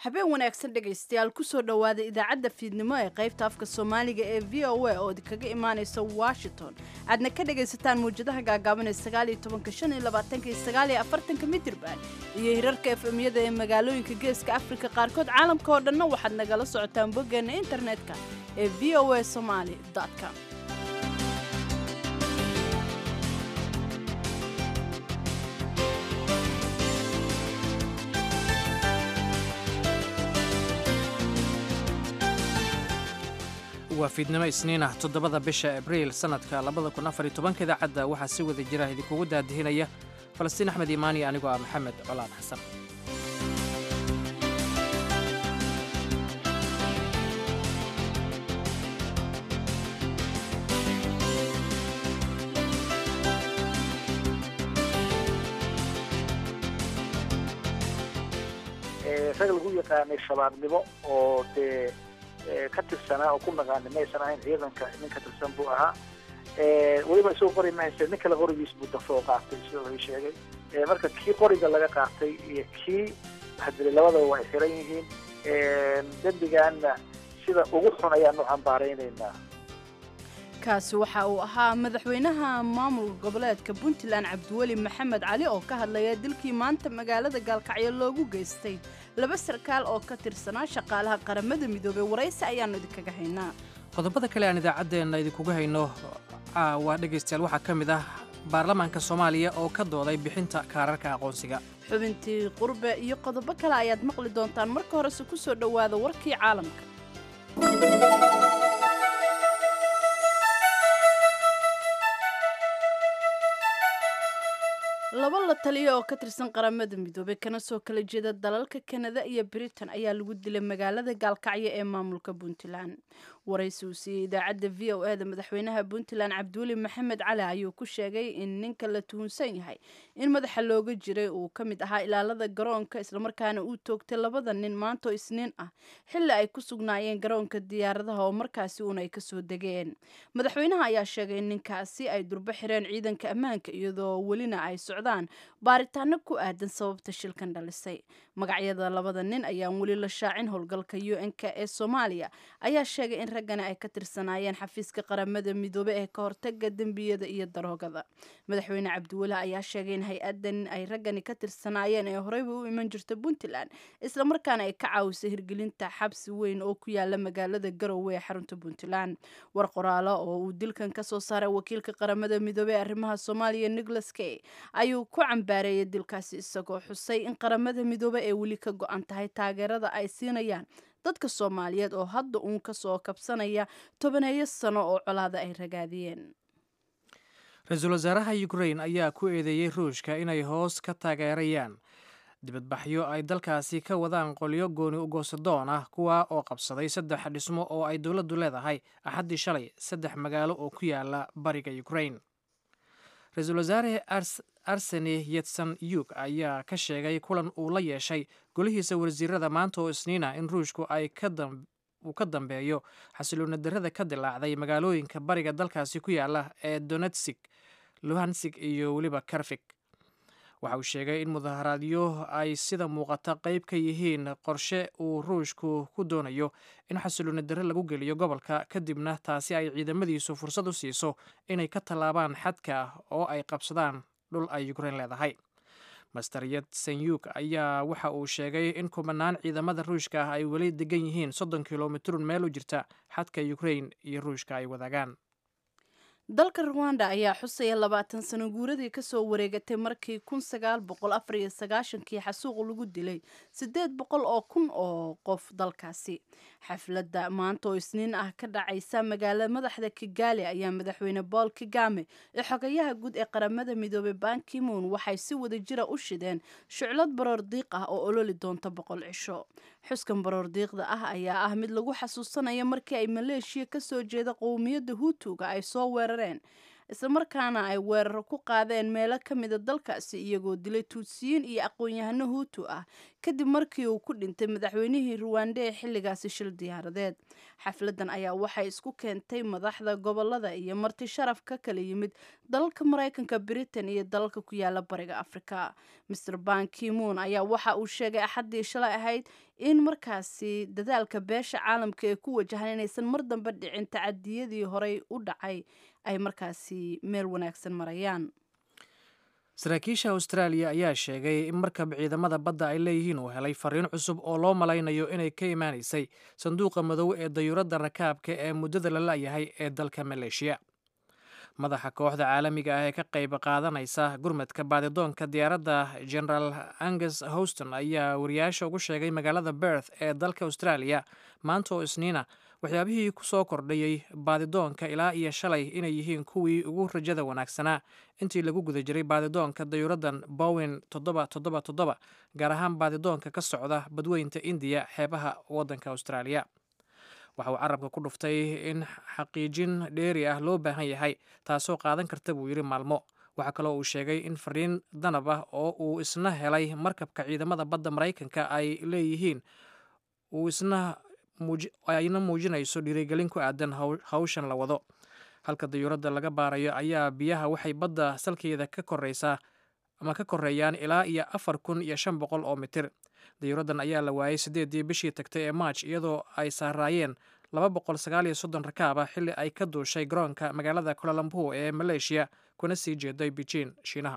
habeen wanaagsan dhegaystayaal kusoo dhowaada idaacadda fiidnimo ee qaybta afka soomaaliga ee v o a oo kaga imaanaysa washington aadna ka dhagaysataan mawjadaha gaagaaban ee sagaaliyo tobanka shan iyo labaatanka iyo sagaaliyo afartanka mitirban iyo hirarka efemyada ee magaalooyinka geeska afrika qaarkood caalamka oo dhanna waxaad nagala socotaan boggeena internetka ee v o a somaali com waa fiidnimo isniin ah toddobada bisha abriil sannadka labada kun afar iyo tobanka idaacadda waxaa si wada jira idinkugu daadihinaya falastiin axmed iimaani anigoo ah maxamed colaan xasan rag lagu yaqaanay shabaabnimo oo dee ka tirsanaa oo ku naqaana maysan ahayn ciidanka nin ka tirsan buu ahaa weliba isagoo qori mahayse nin kale qorigiis buu dafoo qaatay sida la sheegay marka kii qoriga laga qaatay iyo kii waxdilay labadaba waa ay xiran yihiin dembigaana sida ugu xun ayaanu cambaaraynaynaa kaasi waxa uu ahaa madaxweynaha maamulka goboleedka puntland cabdiweli maxamed cali oo ka hadlaya dilkii maanta magaalada gaalkacyo loogu geystay laba sarkaal oo ka tirsanaa shaqaalaha qaramada midoobey waraysi ayaannu idinkaga haynaa qodobada kale aan idaacaddeenna idinkuga hayno waa dhegaystayaal waxaa ka mid ah baarlamaanka soomaaliya oo ka dooday bixinta kaararka aqoonsiga xubintii qurbe iyo qodobo kale ayaad maqli doontaan marka horese ku soo dhowaada warkii caalamka laba la taliya oo ka tirsan qaramada midoobey kana soo kala jeeda dalalka kanada iyo britain ayaa lagu dilay magaalada gaalkacyo ee maamulka puntland waraysi uu siiyey idaacadda v o eda madaxweynaha puntland cabdiweli maxamed cali ayuu ku sheegay in ninka la tuhunsan yahay in madaxa looga jiray uu ka mid ahaa ilaalada garoonka islamarkaana uu toogtay labada nin maantoo isniin ah xilli ay ku sugnaayeen garoonka diyaaradaha oo markaasi uun ay kasoo degeen madaxweynaha ayaa sheegay in ninkaasi ay durbo xireen ciidanka ammaanka iyadoo welina ay socdaan baaritaano ku aadan sababta shilkan dhalisay magacyada labada nin ayaan weli la shaacin howlgalka u n-k ee soomaaliya ayaa sheegay in raggani ay ka tirsanaayeen xafiiska qaramada midoobe ee ka hortaga dembiyada iyo daroogada madaxweyne cabdiweli ayaa sheegay in hay-adan ay raggani ka tirsanaayeen ee horeyba u iman jirta puntland islamarkaana ay ka caawisay hirgelinta xabsi weyn oo ku yaala magaalada garowe ee xarunta puntland war qoraalo oo uu dilkan kasoo saaray wakiilka qaramada midoobe ee arrimaha soomaaliya nicholas kay ayuu ku cambaareeyay dilkaasi isagoo xusay in qaramada midoobe ee weli ka go-an tahay taageerada ay siinayaan dadka soomaaliyeed oo hadda uun ka soo kabsanaya tobaneeyo sano oo colaada ay ragaadiyeen ra-iisul wasaaraha ukrain ayaa ku eedeeyey ruushka inay hoos ka taageerayaan dibadbaxyo ay dalkaasi ka wadaan qolyo gooni ugoosadoon ah kuwa oo qabsaday saddex dhismo oo ay dowladdu leedahay axaddii shalay saddex magaalo oo ku yaala bariga ukrain ra-iisul wasaare arseni yetsan yug ayaa ka sheegay kulan uu la yeeshay golihiisa wasiirada maanta oo isniina in ruushku ay uu ka dambeeyo xasiloona darrada ka dilaacday magaalooyinka bariga dalkaasi ku yaala ee donetsig luhansig iyo weliba karfig waxa uu sheegay in mudaharaadyo ay sida muuqata qayb ka yihiin qorshe uu ruushku ku doonayo in xasiloona darre lagu geliyo gobolka kadibna taasi ay ciidamadiisu fursad u siiso inay ka tallaabaan xadka oo ay qabsadaan dhul ay ukrain leedahay master yetsenyuk ayaa waxa uu sheegay in kumanaan ciidamada ruushka ah ay weli degan yihiin soddon kilomitrun meel u jirta xadka ukrain iyo ruushka ay wadaagaan dalka ruwanda ayaa xusaya labaatan sano guuradii kasoo wareegatay markii kun sagaal boqol afar iyo sagaashankii xasuuq lagu dilay siddeed boqol oo kun oo qof dalkaasi xafladda maanta oo isniin ah ka dhacaysa magaala madaxda kigaali ayaa madaxweyne bool kigame ee xogayaha guud ee qaramada midoobey bankimoon waxay si wada jira u shideen shuclad baroor diiq ah oo ololi doonta boqol cisho xuskan baroor diiqda ah ayaa ah mid lagu xasuusanayo markii ay maleeshiya kasoo jeeda qowmiyadda huutuga ay soo weerareen islamarkaana ay weeraro ku qaadeen meelo ka mida dalkaasi iyagoo dilay tuutsiyiin iyo aqoon-yahano huutu ah kadib markii uu ku dhintay madaxweynihii ruwande ee xilligaasi shil diyaaradeed xafladan ayaa waxay isku keentay madaxda gobolada iyo marti sharaf ka kala yimid dalalka maraykanka britain iyo dalalka ku yaala bariga afrika maer ban kimon ayaa waxa uu sheegay axaddii shalay ahayd in markaasi dadaalka beesha caalamka ee ku wajahan inaysan mar dambe dhicin tacadiyadii horey u dhacay ay markaasi meel wanaagsan marayaan saraakiisha austraaliya ayaa sheegay in markab ciidamada badda ay leeyihiin uu helay fariin cusub oo loo malaynayo inay ka imaanaysay sanduuqa madow ee dayuuradda rakaabka ee muddada la la'yahay ee dalka maleeshiya madaxa kooxda caalamiga ah ee ka qayb qaadanaysa gurmadka baadidoonka diyaaradda generaal angus houston ayaa wariyaasha ugu sheegay magaalada berth ee dalka australia maanta oo isniina waxyaabihii ku soo kordhayey baadidoonka ilaa iyo shalay inay yihiin kuwii ugu rajada wanaagsanaa intii lagu guda jiray baadidoonka dayuuraddan bowin toddoba toddoba toddoba gaar ahaan baadidoonka ka socda badweynta indiya xeebaha waddanka austraaliya waxa uu carabka ku dhuftay in xaqiijin dheeri ah loo baahan yahay taasoo qaadan karta buu yidhi maalmo waxaa kaloo uu sheegay in fariin danab ah oo uu isna helay markabka ciidamada badda maraykanka ay leeyihiin uu isna ayna muujinayso dhiirigelin ku aadan hawshan la wado halka dayuuradda laga baarayo ayaa biyaha waxay badda salkeeda ka koreysaa ama ka koreeyaan ilaa iyo afar kun iyo shan boqol oo mitir dayuuraddan ayaa la waayey siddeedii bishii tagtay ee maaj iyadoo ay saaraayeen laba boqol sagaal iyo soddon rakaab ah xilli ay ka duushay garoonka magaalada kulalambur ee maleeshiya kuna sii jeeday beijing shiinaha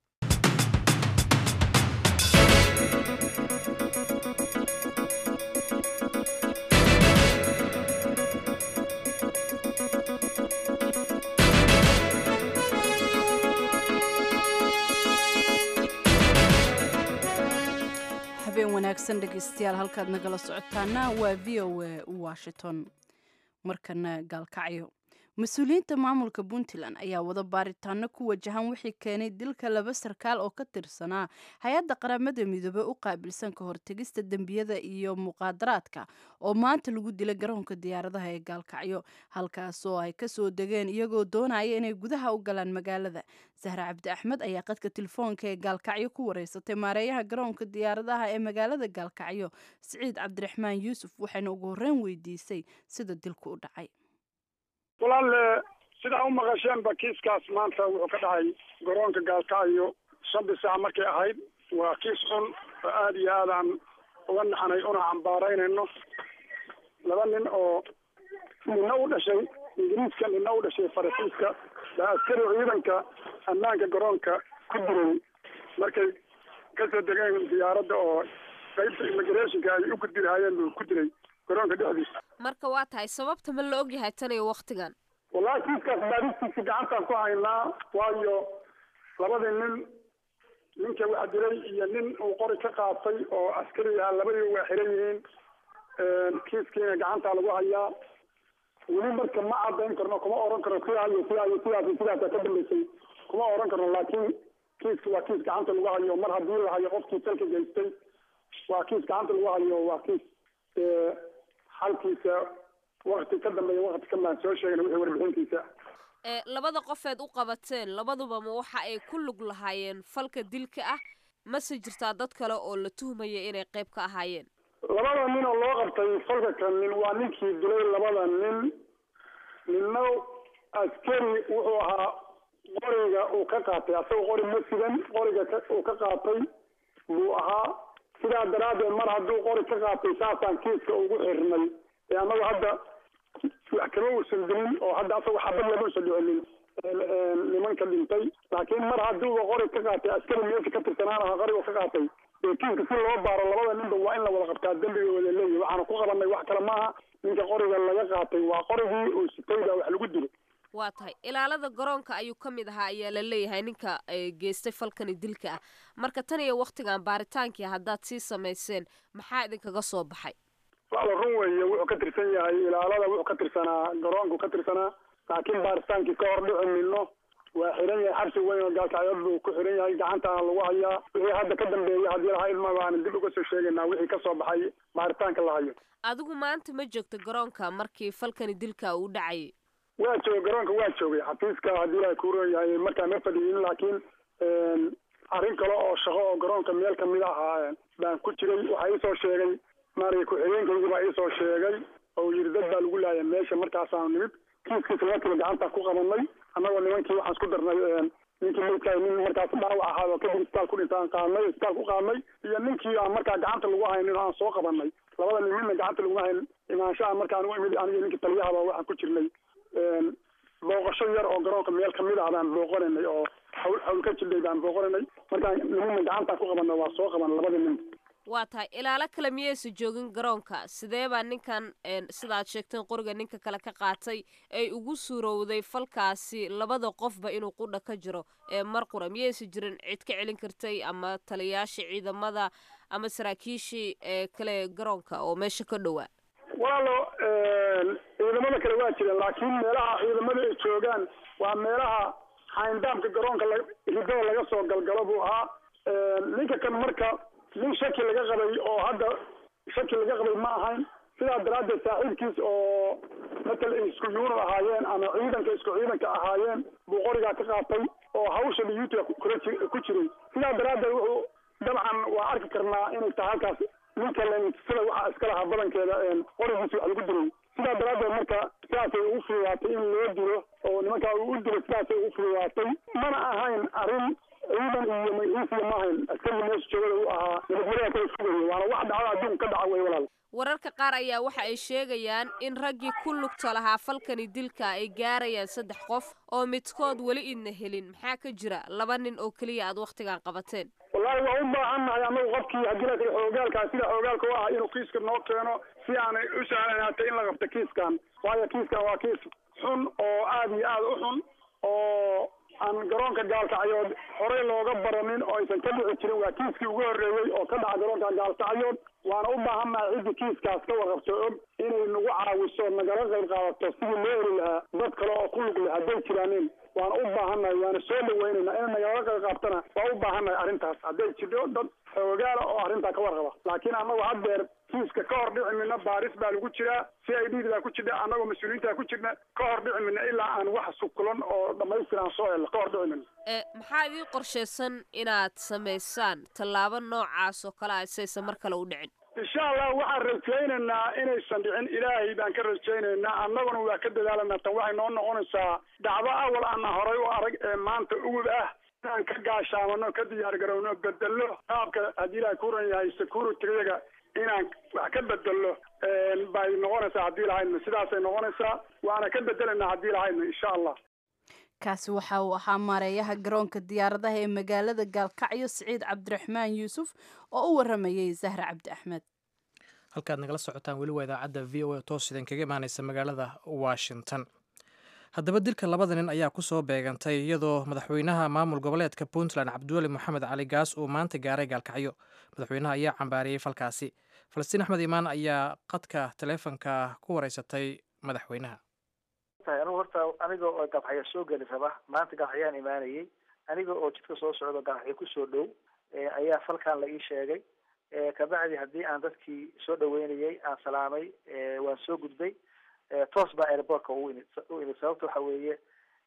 habeen wanaagsan dhegaystayaal halkaad nagala socotaana waa v o a washington markana gaalkacyo mas-uuliyiinta maamulka puntland ayaa wada baaritaano ku wajahan wixii keenay dilka laba sarkaal oo ka tirsanaa hay-adda qaramada midoobey u qaabilsan ka hortegista dembiyada iyo muqaadaraadka oo maanta lagu dilay garoonka diyaaradaha ee gaalkacyo halkaasoo ay kasoo degeen iyagoo doonaya inay gudaha u galaan magaalada sahre cabdi axmed ayaa qadka telefoonka ee gaalkacyo ku wareysatay maareeyaha garoonka diyaaradaha ee magaalada gaalkacyo siciid cabdiraxmaan yuusuf waxayna ugu horreyn weydiisay sida dilku u dhacay walaal sidaa u maqasheenba kiiskaas maanta wuxuu ka dhacay garoonka gaalkacyo shantii saac markay ahayd waa kiis xun oo aada iyo aadaan uga naxnay una cambaaraynayno laba nin oo nina u dhashay ingiriiska nina u dhashay faransiiska baa askari ciidanka ammaanka garoonka ku diray markay kasoo degeen diyaaradda oo qaybta immigrationka ay u gudbi lahaayeen buu ku diray garoonka dhexdiisa marka waa tahay sababta ma la ogyahay tan iyo waktigan wallahi kiiskaas baadistiisa gacantaan ku haynaa waayo labadii nin ninka wax dilay iyo nin uu qori ka qaatay oo askari ah labadiiba waa xiran yihiin kiiskiina gacantaa lagu hayaa weli marka ma cadayn karno kuma oran karno sidaa iyo sidaa iyo sidaas iyo sidaasa ka dambeysay kuma oran karno laakiin kiiska waa kiis gacanta lagu hayo mar haddii la hayo qofkii salka geystay waa kiis gacanta lagu hayo waa kiis halkiisa wakti ka dambeeya wakti ka maan soo sheegna wixii warbixintiisa ee labada qofeed u qabateen labaduba ma waxa ay ku lug lahaayeen falka dilka ah mase jirtaa dad kale oo la tuhmaya inay qayb ka ahaayeen labada nin oo loo qabtay falka kan nin waa ninkii dilay labada nin ninna askari wuxuu ahaa qoriga uu ka qaatay asagoo qori ma sidan qoriga uu ka qaatay buu ahaa sidaa daraaddeed mar hadduu qori ka qaatay saasaan kiiska ugu xirnay ee annagu hadda wax kama uusan dilin oo hadda asagoo xabad lama usan dhicinin nimanka dhintay laakiin mar hadduuba qori ka qaatay askari meesha ka tirsanaan aha qoriga ka qaatay dee kiiska si loo baaro labada ninba waa in la wada qabtaa dembiga wada leeyahy waxaana ku qabanay wax kale maaha ninka qoriga laga qaatay waa qorigii uu sitayda wax lagu dilo waa tahay ilaalada garoonka ayuu ka mid ahaa ayaa la leeyahay ninka geystay falkani dilka ah marka tan iyo waktigan baaritaankii haddaad sii samayseen maxaa idinkaga soo baxay wala run weeye wuxuu ka tirsan yahay ilaalada wuxuu ka tirsanaa garoonku ka tirsanaa laakiin baaritaankii ka hor dhici mino waa xiran yahay xabsi weyn oo gaalkacyood buu ku xiran yahay gacantaana lagu hayaa wixii hadda ka dambeeya haddii laha ilma baana dib uga soo sheegaynaa wixii kasoo baxay baaritaanka la hayo adigu maanta ma joogto garoonka markii falkani dilka uu dhacayay waa joogay garoonka waa joogay xafiiska haddii ilahay kuuran yahay markaa ma fadhiyin laakiin arrin kale oo shaqo oo garoonka meel kamid ahaa baan ku jiray waxaa iisoo sheegay maaragay ku-xigeenkaygii baa iisoo sheegay oo yidhi dad baa lagu laayay meesha markaasaanu nimid kiiskiisa markiiba gacanta ku qabanay annagoo nimankii waxaan isku darnay ninkii maydkaa nin markaas dhaawac ahaa oo kadib isbitaal ku dhintaan qaadnay isbitaal ku qaadnay iyo ninkii aan markaa gacanta lagu haynin aan soo qabanay labada nin midna gacanta laguma hayn imaanshaha markaan u imid aniga ninkii taliyahaba waxaan ku jirnay booqasho yar oo garoonka meel kamid ah baan booqananay oo hawl hawl ka jidhay baan booqananay markaan nimana gacantaan ku qabanay waa soo qaban labadii nin waa tahay ilaalo kale miyaysa joogin garoonka sidee baa ninkan sidaad sheegteen qoriga ninka kale ka qaatay ay ugu suurowday falkaasi labada qofba inuu qudha ka jiro mar qura miyaysa jirin cid ka celin kartay ama taliyaashii ciidamada ama saraakiishii kale garoonka oo meesha ka dhowaa walaalo ciidamada kale waa jireen laakiin meelaha ciidamada ay joogaan waa meelaha xayndaamka garoonka ridada laga soo galgalo buu ahaa ninka kan marka nin shaki laga qabay oo hadda shaki laga qabay ma ahayn sidaa daraaddeed saaxiibkiis oo matal ay isku yuunad ahaayeen ama ciidanka isku ciidanka ahaayeen buu qorigaa ka qaatay oo hawsha dhiyuuta kula ji ku jiray sidaa daraaddeed wuxuu dabcan waa arki karnaa inay tahay halkaas ninka sida waxaa iska lahaa badankeeda qorigiisa wax lagu dilay sidaa daraaddeed marka sidaasay ugu fududaatay in loo dilo oo nimankaa uu u dilo sidaasay ugu fududaatay mana ahayn arrin ciidan iyo magaciisiya ma ahayn askariga meesha joogada u ahaa nabadgelyaa kala fogaya waana wax dhacda adduun ka dhaca wey walaal wararka qaar ayaa waxa ay sheegayaan in raggii ku lugta lahaa falkani dilka ay gaarayaan saddex qof oo midkood weli idna helin maxaa ka jira laba nin oo keliya aad wakhtigan qabateen wallaahi waa u baahannahay annagu qofkii haddii la kale xoogaalkaa sida xoogaalka u ah inuu kiiska noo keeno si aanay u sahlanaatay in la qabto kiiskan waayo kiiskan waa kiis xun oo aada iyo aada u xun oo aan garoonka gaalkacyood horey looga baranin oo aysan ka dhici jirin waa kiiskii ugu horreeyey oo ka dhaca garoonka gaalkacyood waana u baahannahay ciddii kiiskaas ka warqabto og inay nagu caawiso nagala qayb qaadato sidii loo heli lahaa dad kale oo ku lug leh hadday jiraanin waana u baahannahay waana soo dhaweynayna in nagala qayb qaabtana waa u baahannahay arrintaas hadday jirto dad xoogaala oo arrintaa ka warqaba laakiin annagu haddeer kiiska ka hor dhici midna baaris baa lagu jiraa c i d baa ku jirna annagoo mas-uuliyiintaa ku jirna ka hor dhici midna ilaa aan wax sukulan oo dhamaystiran soo helno ka hor dhici midna maxaa idii qorshaysan inaad samaysaan tallaabo noocaas oo kale a saysan mar kale u dhicin insha allah waxaan rajaynaynaa inaysan dhicin ilaahay baan ka rajaynaynaa annaguna waa ka dadaalanaa tan waxay noo noqonaysaa dhacdo awal aana horay u arag ee maanta ugub ah inaan ka gaashaamano ka diyaar garowno bedello qaabka haddii ilaahay ku ran yahay securityyaga inaan wax ka bedello bay noqonaysaa haddii lahaydna sidaasay noqonaysaa waana ka bedelaynaa haddii lahaydna insha allah kaasi waxa uu ahaa maareeyaha garoonka diyaaradaha ee magaalada gaalkacyo siciid cabdiraxmaan yuusuf oo u waramayay zahra cabdi axmed halkaad nagala socotaan weli waa idaacadda v o a toos idin kaga imaaneysa magaalada washington haddaba dilka labada nin ayaa ku soo beegantay iyadoo madaxweynaha maamul goboleedka puntland cabdiweli moxamed cali gaas uu maanta gaaray gaalkacyo madaxweynaha ayaa cambaariyey falkaasi falastiin axmed imaan ayaa qadka taleefonka ku wareysatay madaxweynaha anigu horta aniga oo gaalxaya soo geli raba maanta gaalxayaan imaanayay aniga oo jidka soo socdo gaalxaya kusoo dhow ayaa falkan la ii sheegay kabacdi haddii aan dadkii soo dhaweynayay aan salaamay waan soo gudbay toos baa airbortka u imid u imid sababta waxa weeye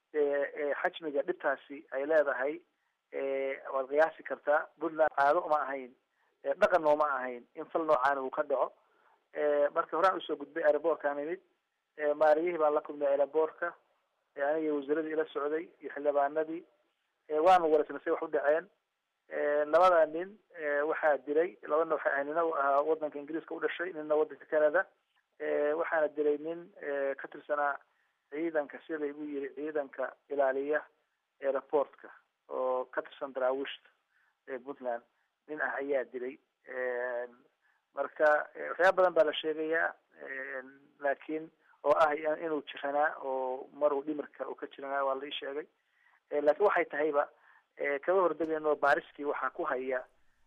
xajmiga dhibtaasi ay leedahay waad qiyaasi kartaa puntland caado uma ahayn dhaqan nooma ahayn in fal noocaana uu ka dhaco marka horaan usoo gudbay airbortkaan imid maariyihii baan la kulmay airbortka aniga wasaaradii ila socday iyo xildhibaanadii waanu wareysnay say wax u dhaceen labada nin waxaa dilay labana waxay ahay nina ahaa wadanka ingiriiska u dhashay nina wadanka canada waxaana dilay nin ka tirsanaa ciidanka sida igu yiri ciidanka ilaaliya airportka oo ka tirsan daraawiishta ee puntland nin ah ayaa dilay marka waxyaaba badan baa la sheegayaa laakiin oo ah inuu jiranaa oo maruu dhimirka uu ka jiranaa waa la ii sheegay laakiin waxay tahayba kaba hordegayno baaristii waxaa ku haya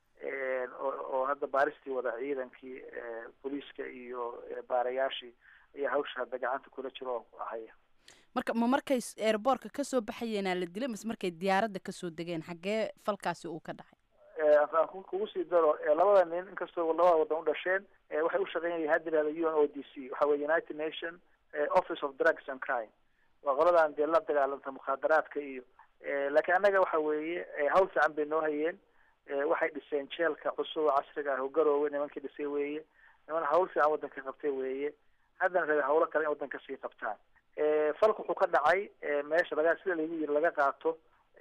oo hadda baaristii wada ciidankii booliiska iyo baarayaashii ayaa hawsha hadda gacanta kula jiro oo haya marka ma markay airboortka kasoo baxayeenaa la dilay mase markay diyaaradda kasoo degeen xaggee falkaasi uu ka dhacay aan kugu sii daro labada nin inkastoo labada wadan u dhasheen waxay u shaqeynayeen hadda yihahda u n o d c waxa weye united nation office of drugs and crime waa qoladan dee la dagaalanta mukhaadaraadka iyo laakiin annaga waxa weeye hawl fiican bay noo hayeen waxay dhiseen jeelka cusub oo casriga ah oo garoowe nimankii dhisay weeye niman hawl fiican waddanka qabtay weeye haddana rabe hawlo kale in waddanka sii qabtaan falka wuxuu ka dhacay meesha laga sida lagu yiri laga qaato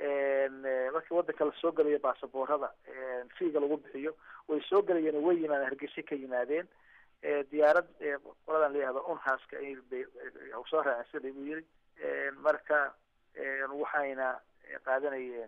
markii waddanka lasoo gelayo baasaboorada fiiga lagu bixiyo way soo gelayeen way yimaadeen hargeysa ka yimaadeen diyaarad qoladan layihahdo unhaska bay soo raaceen sida lagu yiri marka waxayna qaadanayeen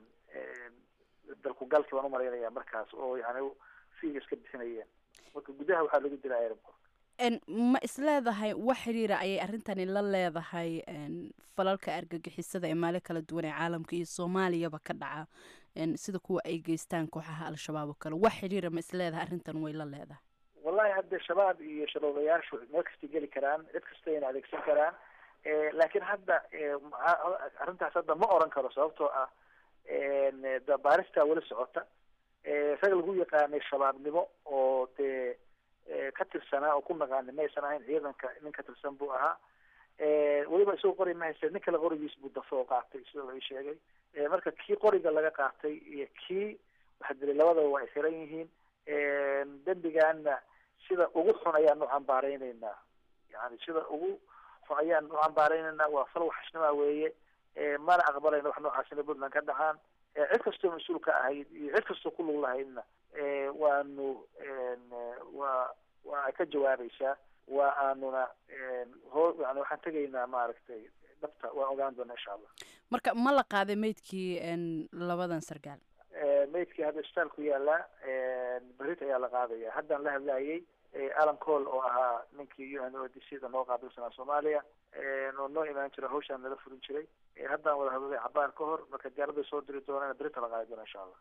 dalku galki baan umalaynaya markaas oo yani fiiga iska bixinayeen marka gudaha waxaa lagu dila airport ma isleedahay wax xiriira ayay arrintani la leedahay falalka argagixisada ee maali kala duwan ee caalamka iyo soomaaliyaba ka dhaca sida kuwa ay geystaan kooxaha al-shabaab oo kale wax xiriira ma isleedahay arrintan way la leedahay wallahi hadde shabaab iyo shaboobayaashu meel kastay geli karaan cid kastayna adeegsan karaan laakiin hadda arrintaas hadda ma oran karo sababtoo ah baaristaa weli socota rag lagu yaqaanay shabaabnimo oo dee ka tirsanaa oo ku naqaani maysan ahayn ciidanka nin ka tirsan buu ahaa weliba isagoo qori ma haysta nin kale qorigiis buu dafo oo qaatay sida la sheegay marka kii qoriga laga qaatay iyo kii waxa dilay labadaba waa ay xiran yihiin dembigaana sida ugu xun ayaan u cambaareyneynaa yani sida ugu xun ayaan u cambaareyneynaa waa fal waxashnima weeye mana aqbalayna wax noocaas inay puntland ka dhacaan cid kastoo mas-uul ka ahayd iyo cid kastoo ku lug lahaydna waanu waa waa ay ka jawaabaysaa waa aanuna hoo yani waxaan tegaynaa maaragtay dhabta waan ogaan doonaa insha allah marka ma la qaaday meydkii labadan sargaal meydkii hadda isbitaal ku yaallaa berit ayaa la qaadaya haddaan la hadlayay alan cole oo ahaa ninkii u n o d c da noo qaabilsanaa soomaaliya oo noo imaan jira hawshaan nala furin jiray haddaan wada hadlay cabaar ka hor marka diyaaraday soo diri doonaan berita la qaadi doona insha allah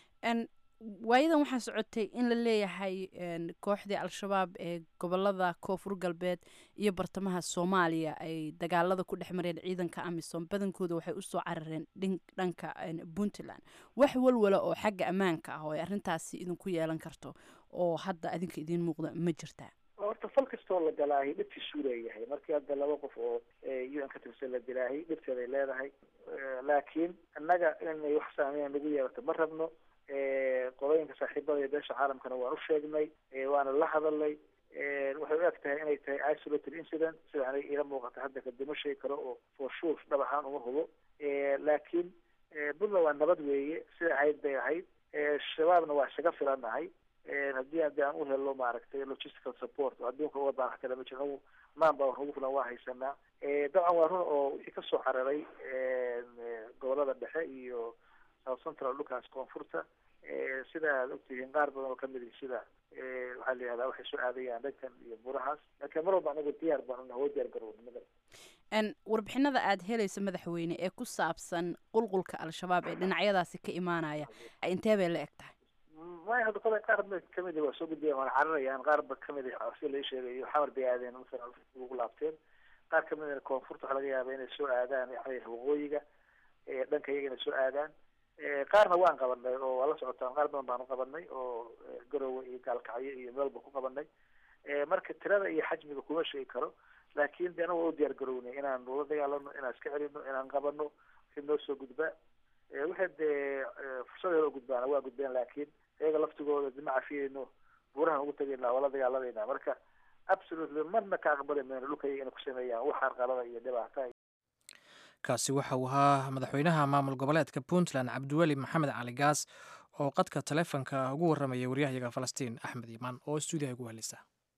waayadan waxaa socotay in la leeyahay kooxdii al-shabaab ee gobolada koonfur galbeed iyo bartamaha soomaaliya ay dagaalada ku dhex mareen ciidanka amisom badankooda waxay usoo carareen dhanka puntland wax walwala oo xagga ammaanka ah oo ay arrintaasi idinku yeelan karto oo hadda adinka idiin muuqda ma jirtaa horta fal kastoo la galaahay dhibtiisuu leeyahay markii hadda laba qof oo u n ka tirsan la dilaahay dhibteeday leedahay laakiin innaga inay wax saameyn nagu yeelato ma rabno qolooyinka saaxiibada iyo beesha caalamkana waan u sheegnay waana la hadalnay waxay u eg tahay inay tahay isolated incident sida aniga iila muuqata hadda kadima sheegi karo oo for sure dhab ahaan uma hubo laakiin puntland waa nabad weeye sida ahayd bay ahayd shabaabna waa isaga filanahay haddii haddii aan u helo maaragtay logistical support oo adduunka uga baahan kale ma jiro maan baa ugu filan waa haysanaa dabcan waa run oo wixii kasoo cararay gobolada dhexe iyo south central dhulkaas koonfurta sida aad ogtihiin qaar badan oo kamid ihi sida waxaa la yihahdaa waxay soo aadayaan dhankan iyo burahaas laakiin mar walba anagu diyaar baan unaha waa diyaar garownimada warbixinada aada helaysa madaxweyne ee ku saabsan qulqulka al-shabaab ee dhinacyadaasi ka imaanaya intee bay la eg tahay maya hadda kole qaar ba kamid waa soo gudbaya waana cararayaan qaar ba kamid sida lai sheegayo xamar bay aadeen masalan ugu laabteen qaar kamidna koonfurta waxaa laga yaaba inay soo aadaan waxaa waqooyiga dhanka iyaga inay soo aadaan qaarna waan qabanay oo waa la socotaan qaar badan baanu qabanay oo garowe iyo gaalkacyo iyo meelba ku qabanay marka tirada iyo xajmiga kuma sheegi karo laakiin de anaga waa u diyaar garownay inaan ula dagaalano inaan iska celino inaan qabano wixii noo soo gudba waxay dee fursadeeda u gudbaana waa gudbeen laakiin iyaga laftigooda dima cafiyeyno buurahan ugu tegayna waa la dagaalamayna marka absolutely marna ka aqbali mayno dhulkaya inay ku sameeyaan wax arqalada iyo dhibaata kaasi waxa uu ahaa madaxweynaha maamul goboleedka puntland cabdiweli maxamed cali gaas oo qadka taleefonka ugu warramaya waryahayaga falastiin axmed iimaan oo stuudiyaha ugu helisa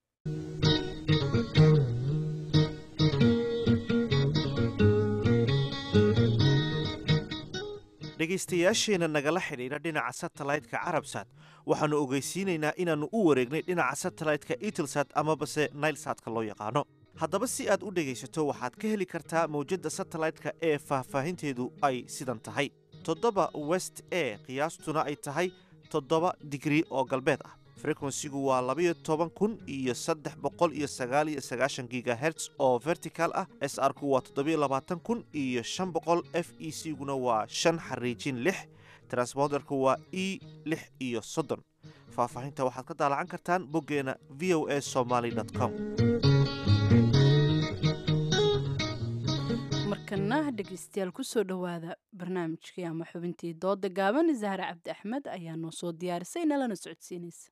dhegaystayaasheenna nagala xidhiidha dhinaca satellite-ka carabsat waxaannu ogeysiinaynaa inaannu u wareegnay dhinaca satellite-ka itelsat amabase nailsatka loo yaqaano haddaba si aad u dhegaysato waxaad ka heli kartaa mawjadda satellite-ka ee faahfaahinteedu ay sidan tahay toddoba west e qiyaastuna ay tahay toddoba digrii oo galbeed ah frekwensigu waa labayo toban kun iyo saddex boqol iyo sagaal iyo sagaashan gigaherts oo vertical ah s r ku waa toddobiyo labaatan kun iyo shan boqol f e c guna waa shan xariijin lix transponderku waa e lix iyo soddon faahfaahinta waxaad ka daalacan kartaan boggeena v o a somaly com markana dhegeystayaal kusoo dhowaada barnaamijkii ama xubintii dooda gaaban zahre cabdi axmed ayaa noo soo diyaarisay nalana socodsiinaysa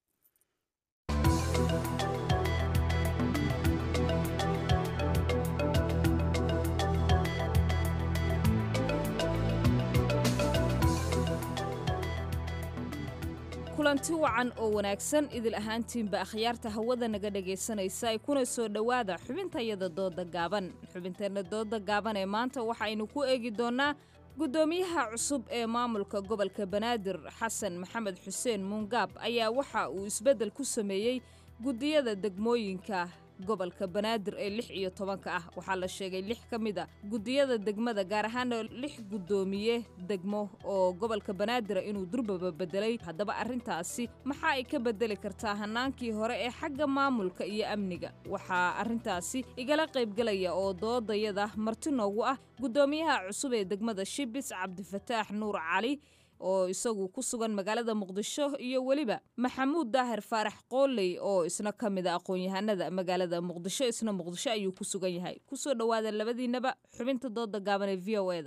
kulanti wacan oo wanaagsan idil ahaantiinba akhyaarta hawada naga dhegaysanaysa ay kuna soo dhowaada xubintayada dooda gaaban xubinteenna dooda gaaban ee maanta waxaynu ku eegi doonnaa guddoomiyaha cusub ee maamulka gobolka banaadir xasan maxamed xuseen muungaab ayaa waxa uu isbeddel ku sameeyey guddiyada degmooyinka gobolka banaadir ee lix iyo tobanka ah waxaa la sheegay lix ka mid a guddiyada degmada gaar ahaana lix guddoomiye degmo oo gobolka banaadira inuu durbaba bedelay haddaba arrintaasi maxaa ay ka bedeli kartaa hanaankii hore ee xagga maamulka iyo amniga waxaa arrintaasi igala qaybgelaya oo doodayada marti noogu ah guddoomiyaha cusub ee degmada shibis cabdifataax nuur cali oo isagu ku sugan magaalada muqdisho iyo weliba maxamuud daahir faarax qooley oo isna ka mid a aqoon-yahanada magaalada muqdisho isna muqdisho ayuu ku sugan yahay kusoo dhowaada labadiinaba xubinta dooda gaaban ee v o e da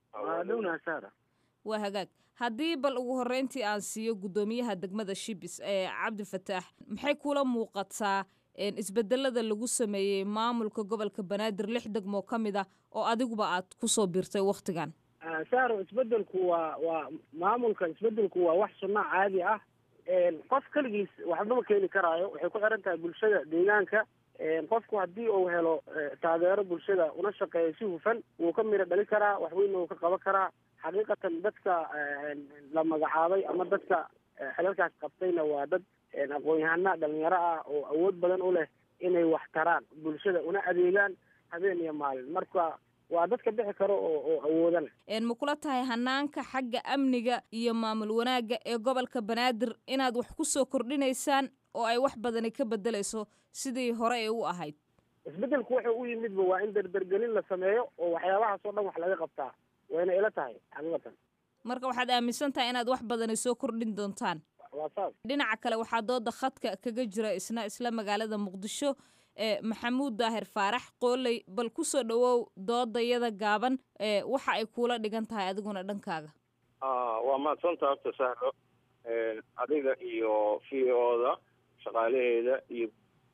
waa hagaag haddii bal ugu horreyntii aan siiyo guddoomiyaha degmada shibis ee cabdifataax maxay kula muuqataa isbedelada lagu sameeyey maamulka gobolka banaadir lix degmoo ka mid ah oo adiguba aad kusoo biirtay wakhtigan saaro isbedelku waa waa maamulka isbedelku waa wax sunno caadi ah qof keligiis waxbama keeni karaayo waxay ku xiran tahay bulshada deegaanka qofku haddii uu helo taageero bulshada una shaqeeyo si hufan wuu ka miro dhali karaa waxweyna wuu ka qaban karaa xaqiiqatan dadka la magacaabay ama dadka xilalkaas qabtayna waa dad aqoon-yahana dhalinyaro ah oo awood badan u leh inay wax taraan bulshada una adeegaan habeen iyo maalin marka waa dadka bixi karo oo oo awooda leh ma kula tahay hanaanka xagga amniga iyo maamul wanaagga ee gobolka banaadir inaad wax ku soo kordhinaysaan oo ay wax badani ka bedelayso sidii hore ee u ahayd isbedelku wuxuu u yimidba waa in dardargelin la sameeyo oo waxyaabahaas oo dhan wax laga qabtaa wayna ila tahay xaqiiqatan marka waxaad aaminsan tahay inaad wax badani soo kordhin doontaan waa saas dhinaca kale waxaa dooda khadka kaga jira isna isla magaalada muqdisho ee maxamuud daahir faarax qooley bal ku soo dhowow doodayada gaaban ee waxa ay kuula dhigan tahay adiguna dhankaaga waa mahadsantaa horta sahlo adiga iyo v o-da shaqaalaheeda iyo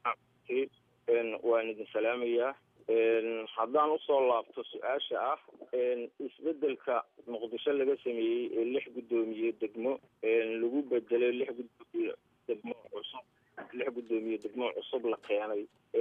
waan idin salaamayaa haddaan usoo laabto su-aasha ah isbedelka muqdisho laga sameeyey ee lix guddoomiye degmo lagu bedelay lix guddoomiye degmo cusub lix guddoomiye degmo cusub la keenay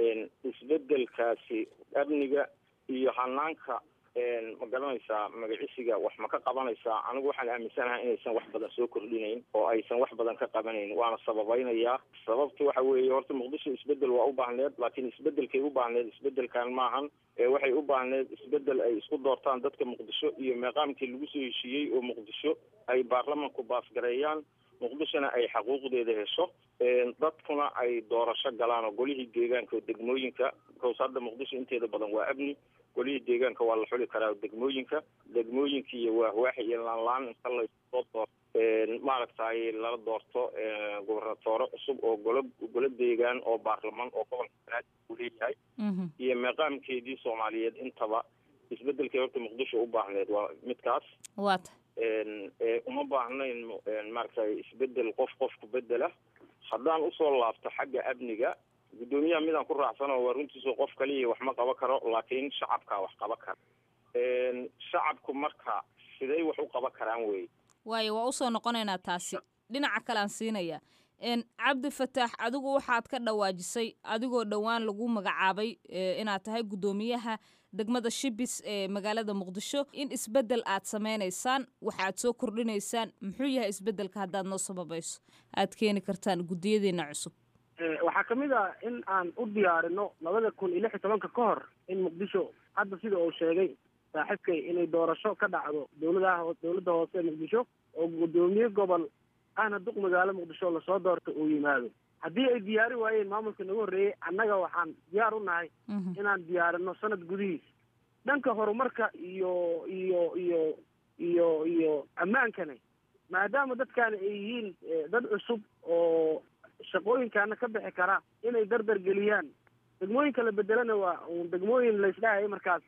isbedelkaasi amniga iyo hanaanka ma garanaysaa magacisiga wax ma ka qabanaysaa anigu waxaan aaminsanahay inaysan wax badan soo kordhinayn oo aysan wax badan ka qabanayn waana sababaynayaa sababta waxa weeye horta muqdisho isbedel waa u baahneed laakiin isbedelkay u baahneed isbedelkan maahan waxay u baahneed isbedel ay isku doortaan dadka muqdisho iyo meeqaamkii lagu soo heshiiyey oo muqdisho ay baarlamanku baasgareeyaan muqdishona ay xaquuqdeeda hesho dadkuna ay doorasho galaan oo golihii deegaanka degmooyinka because hadda muqdisho inteeda badan waa amni golihii deegaanka waa la xuli karaa degmooyinka degmooyinka iyo waahwaax iyo laanlaan inta lasoo doorto maaragtay lala doorto gobernatoore cusub oo golo golo deegaan oo baarlamaan oo gobolka banaadir uu leeyahay iyo meeqaamkeedii soomaaliyeed intaba isbedelkay horta muqdisho u baahneed waa midkaas waata uma baahnayn maaragtay isbedel qof qofku bedela haddaan usoo laabto xagga amniga guddoomiyaha midaan ku raacsano waa runtiisu qof kaliya wax ma qaban karo laakiin shacabkaa wax qaban kara shacabku marka siday wax u qaban karaan wey waayo waa usoo noqonaynaa taasi dhinaca kale aan siinaya cabdi fataax adigu waxaad ka dhawaajisay adigoo dhowaan lagu magacaabay inaad tahay guddoomiyaha degmada shibis ee magaalada muqdisho in isbedel aad sameynaysaan waxaad soo kordhinaysaan muxuu yahay isbedelka haddaad noo sababayso aad keeni kartaan guddiyadiina cusub waxaa kamid ah in aan u diyaarino labada kun iyo lix iyo tobanka ka hor in muqdisho hadda sida uu sheegay saaxiibkay inay doorasho ka dhacdo dowladaha dowladda hoose ee muqdisho oo guddoomiye gobol ahna duq magaalo muqdisho lasoo doorto uu yimaado haddii ay diyaari waayeen maamulka nagu horreeyey annaga waxaan diyaar u nahay inaan diyaarino sanad gudihiis dhanka horumarka iyo iyo iyo iyo iyo ammaankana maadaama dadkaani ay yihiin dad cusub oo shaqooyinkaana ka bixi kara inay dardar geliyaan degmooyinka la bedelana waa degmooyin laysdhahaya markaasi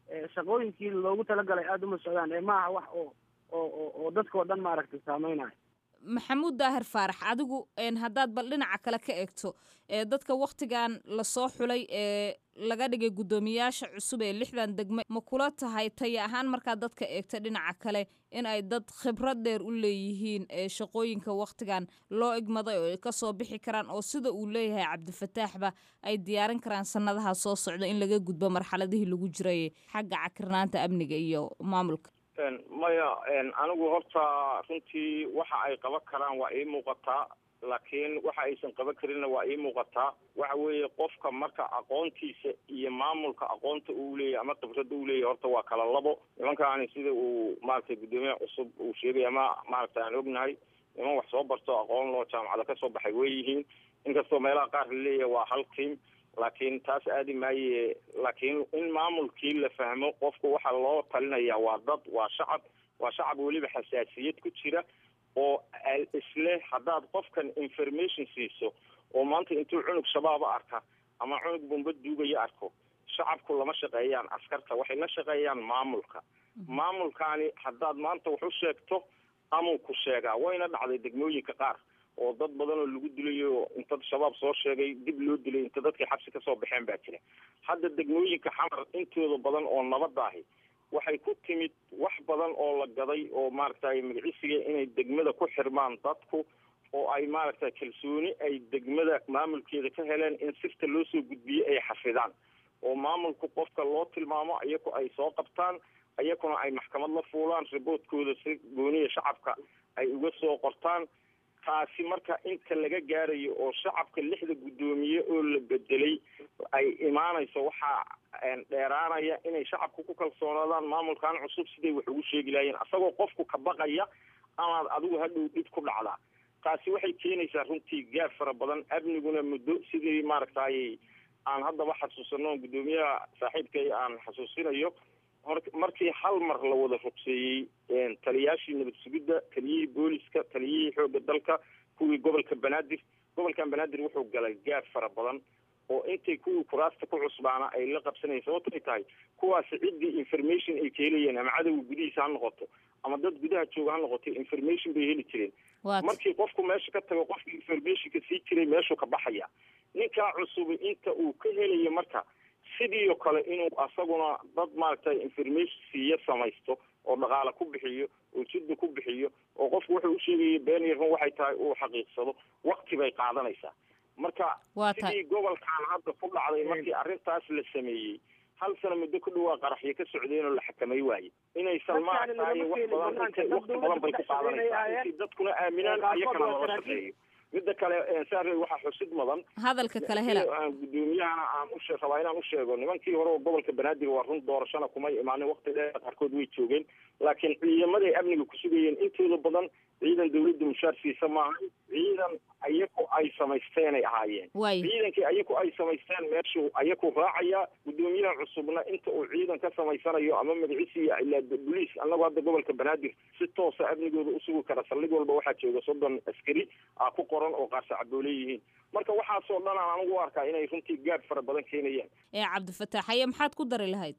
shaqooyinkii loogu talagalay aada uma socdaan ee maaha wax oo oo oo dadkao dhan maaragtay saameynayo maxamuud daahir faarax adigu haddaad bal dhinaca kale ka eegto ee dadka wakhtigan lasoo xulay ee laga dhigay guddoomiyaasha cusub ee lixdan degme ma kula tahay taya ahaan markaad dadka eegto dhinaca kale in ay dad khibrad dheer u leeyihiin ee shaqooyinka wakhtigan loo igmaday oo ay kasoo bixi karaan oo sida uu leeyahay cabdifataaxba ay diyaarin karaan sanadaha soo socda in laga gudbo marxaladihii lagu jiray xagga cakirnaanta amniga iyo maamulka maya anigu horta runtii waxa ay qaban karaan waa ii muuqataa laakiin waxa aysan qaban karinna waa ii muuqataa waxa weeye qofka marka aqoontiisa iyo maamulka aqoonta uu leeyahy ama khibradda uu leeyahy horta waa kala labo nimankaani sida uu maaragtay guddoomiyaha cusub uu sheegay ama maaragtay aan ognahay niman wax soo barto aqoon loo jaamacada kasoo baxay way yihiin inkastoo meelaha qaar la leeyahay waa hal tiam laakiin taas aadi maaye laakiin in maamulkii la fahmo qofku waxaa loo talinaya waa dad waa shacab waa shacab weliba xasaasiyad ku jira oo isle haddaad qofkan information siiso oo maanta intuu cunug shabaaba arka ama cunug bumba duugaya arko shacabku lama shaqeeyaan askarta waxay la shaqeeyaan maamulka maamulkaani haddaad maanta wax u sheegto amuu ku sheegaa wayna dhacday degmooyinka qaar oo dad badan oo lagu dilayo inta shabaab soo sheegay dib loo dilay inta dadkii xabsi kasoo baxeen baa jira hadda degmooyinka xamar intooda badan oo nabadda ahi waxay ku timid wax badan oo la gaday oo maaragtay magacisiga inay degmada ku xirmaan dadku oo ay maaragtay kalsooni ay degmada maamulkeeda ka heleen in sirta loo soo gudbiyo ay xafidaan oo maamulku qofka loo tilmaamo iyaku ay soo qabtaan iyakuna ay maxkamad la fuulaan riboodkooda si gooniya shacabka ay uga soo qortaan taasi marka inta laga gaarayo oo shacabka lixda guddoomiye oo la bedelay ay imaanayso waxaa dheeraanaya inay shacabka ku kalsoonaadaan maamulkan cusub siday wax ugu sheegi lahaayeen asagoo qofku ka baqaya amaad adigu hadhow dhib ku dhacdaa taasi waxay keenaysaa runtii gaab fara badan amniguna muddo sidii maaragtay aan haddaba xasuusano guddoomiyaha saaxiibkay aan xasuusinayo markii hal mar la wada rugseeyey taliyaashii nabad sugidda taliyihii booliska taliyihii xoogga dalka kuwii gobolka banaadir gobolkan banaadir wuxuu galay gaab fara badan oo intay kuwii kuraasta ku cusbaana ay la qabsanayeen sababtay tahay kuwaasi ciddii information ay ka helayeen ama cadowga gudihiisa ha noqoto ama dad gudaha jooga ha noqoto information bay heli jireen markii qofku meesha ka tago qofkii informationka sii jiray meeshuu ka baxaya ninkaa cusubi inta uu ka helayo marka sidii oo kale inuu asaguna dad maaragtay information siiyo samaysto oo dhaqaale ku bixiyo oo jidda ku bixiyo oo qofku wuxuu usheegaya been yarun waxay tahay uu xaqiiqsado wakti bay qaadanaysaa marka sidii gobolkan hadda ku dhacday markii arrintaas la sameeyey hal sano muddo ku dhawaa qaraxyo ka socdeen oo la xakamay waaye inaysan maaragtay wax badan intay wakti badan bay ku qaadanaysaa intay dadkuna aaminaan iyakana lala shaqeeyo midda kale saare waxaa xusid mudan hadalka kale hela guddoomiyahana aan u rabaa inaan u sheego nimankii hore oo gobolka banaadir waa run doorashana kumay imaanin wakti dheer qaarkood way joogeen laakiin ciidamaday amniga ku sugayeen intooda badan ciidan dawladda mushaar siisa maaha ciidan ayaku ay samaysteenay ahaayeen ciidankii ayaku ay samaysteen meeshuu ayaku raacaya guddoomiyaha cusubna inta uu ciidan ka samaysanayo ama magacisiiya ilaa boliis annagu hadda gobolka banaadir si toosa amnigooda usugi kara saldhig walba waxaa jooga soddon askari a ku qoran oo qaar sacaboo leeyihiin marka waxaasoo dhan aan anigu u arkaa inay runtii gaab fara badan keenayaan ee cabdifataax haye maxaad ku dari lahayd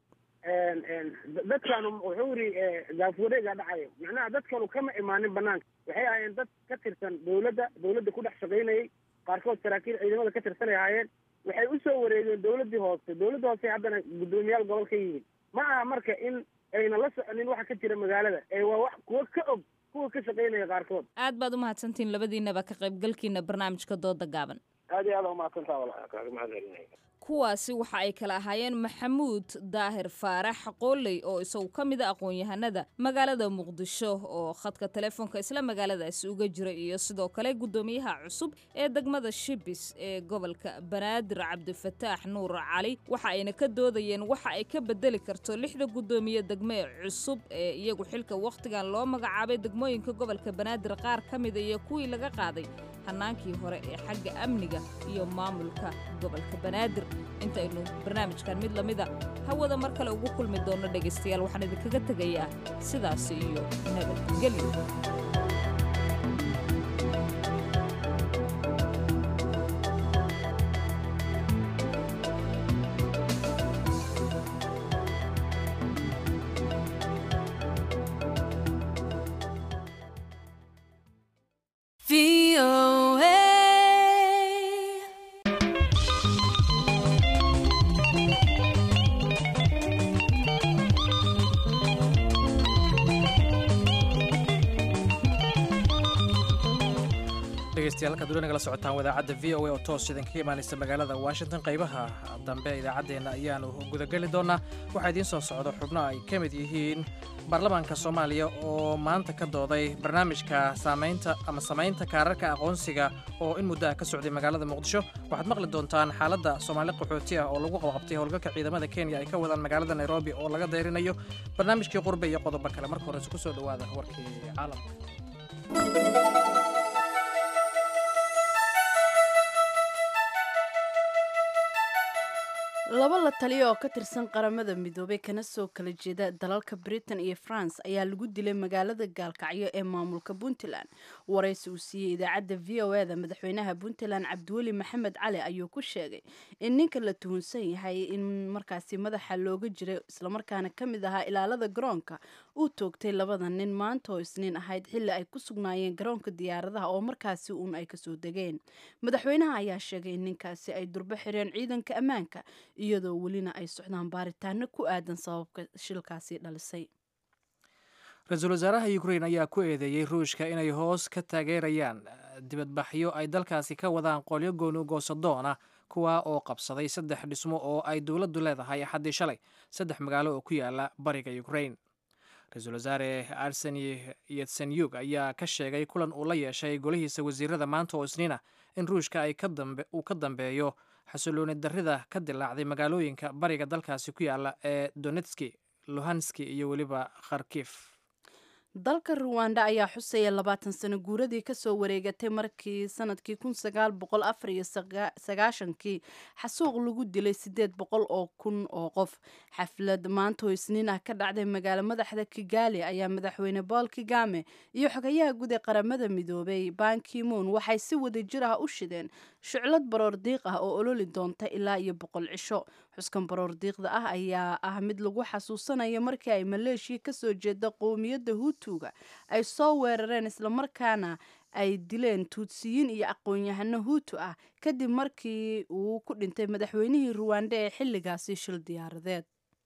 dadkan wuxuu yidhi gaafwareega dhacayo macnaha dadkanu kama imaanin banaanka waxay ahaayeen dad ka tirsan dawladda dawladda ku dhex shaqaynayay qaarkood saraakiil ciidamada ka tirsanay ahaayeen waxay usoo wareegeen dawladdii hoose dawladda hoose haddana guddoomiyaal gobol ka yihiin ma aha marka in ayna la soconin waxa ka jira magaalada ee waa wax kuwa ka og kuwa ka shaqaynaya qaarkood aad baad umahadsantihiin labadiinaba ka qaybgalkiina barnaamijka dooda gaaban aad iyo aad umahadsantaa walaal kaaga mahadcelinaya kuwaasi waxa ay kala ahaayeen maxamuud daahir faarax qooley oo isagu ka mid a aqoon-yahanada magaalada muqdisho oo khadka telefoonka isla magaaladaasi uga jira iyo sidoo kale guddoomiyaha cusub ee degmada shibis ee gobolka banaadir cabdifataax nuur cali waxa ayna ka doodayeen waxa ay ka bedeli karto lixda guddoomiye degme cusub ee iyagu xilka wakhtigan loo magacaabay degmooyinka gobolka banaadir qaar ka mida iyo kuwii laga qaaday hannaankii hore ee xagga amniga iyo maamulka gobolka banaadir intaynu barnaamijkan mid lamida hawada mar kale ugu kulmi doonno dhegaystayaal waxaan idinkaga tegayaa sidaasi iyo nabadgelyo dhegeystayaal halkaad weli nagala socotaan wadaacadda v o a oo toos idinkaga imaanaysa magaalada washington qaybaha dambe idaacaddeenna ayaanu gudageli doonaa waxaa idiin soo socda xubno ay ka mid yihiin baarlamaanka soomaaliya oo maanta ka dooday barnaamijka saamaynta ama samaynta kaararka aqoonsiga oo in muddo ah ka socday magaalada muqdisho waxaad maqli doontaan xaaladda soomaali qaxooti ah oo lagu qabqabtay howlgalka ciidamada kenya ay ka wadaan magaalada nairobi oo laga dayrinayo barnaamijkii qurbe iyo qodobo kale marka horese ku soo dhowaada warkii caalamka laba la taliya oo ka tirsan qaramada midoobay kana soo kala jeeda dalalka britain iyo france ayaa lagu dilay magaalada gaalkacyo ee maamulka puntland waraysi uu siiyey idaacadda v o eda madaxweynaha puntland cabdiweli maxamed cali ayuu ku sheegay in ninka la tuhunsan yahay in markaasi madaxa looga jiray islamarkaana ka mid ahaa ilaalada garoonka uu toogtay labada nin maanta oo isniin ahayd xilli ay ku sugnaayeen garoonka diyaaradaha oo markaasi uun ay kasoo degeen madaxweynaha ayaa sheegay in ninkaasi ay durbo xireen ciidanka ammaanka iyadoo welina ay socdaan baaritaano ku aadan sababka shilkaasi dhalisay ra-iisul wasaaraha ukrain ayaa ku eedeeyey ruushka inay hoos ka taageerayaan dibadbaxyo ay dalkaasi ka wadaan qolyo gooni goosadoon ah kuwa oo qabsaday saddex dhismo oo ay dowladdu leedahay axaddii shalay saddex magaalo oo ku yaala bariga ukrain ra-iisul wasaare arseni yetsenyug ayaa ka sheegay kulan uu la yeeshay golihiisa wasiirada maanta oo isniina in ruushka ay uu ka dambeeyo xasilooni darrida ka dilaacday magaalooyinka bariga dalkaasi ku yaala ee donetski luhanski iyo weliba kharkif dalka ruwanda ayaa xusaya labaatan sano guuradii kasoo wareegatay markii sanadkii kun sagaal boqol afar iyo sagaashankii xasuuq lagu dilay sideed boqol oo kun oo qof xaflad maanta oo isniin ah ka dhacday magaalo madaxda kigali ayaa madaxweyne bool kigame iyo xogayaha guud ee qaramada midoobay bankimoon waxay si wada jir ah u shideen shuclad baroor diiq ah oo ololi doonta ilaa iyo boqol cisho xuskan baroor diiqda ah ayaa ah mid lagu xasuusanayo markii ay maleeshiya kasoo jeeda qowmiyadda huutuga ay soo weerareen islamarkaana ay dileen tuutsiyiin iyo aqoon-yahano huutu ah kadib markii uu ku dhintay madaxweynihii ruwanda ee xilligaasi shil diyaaradeed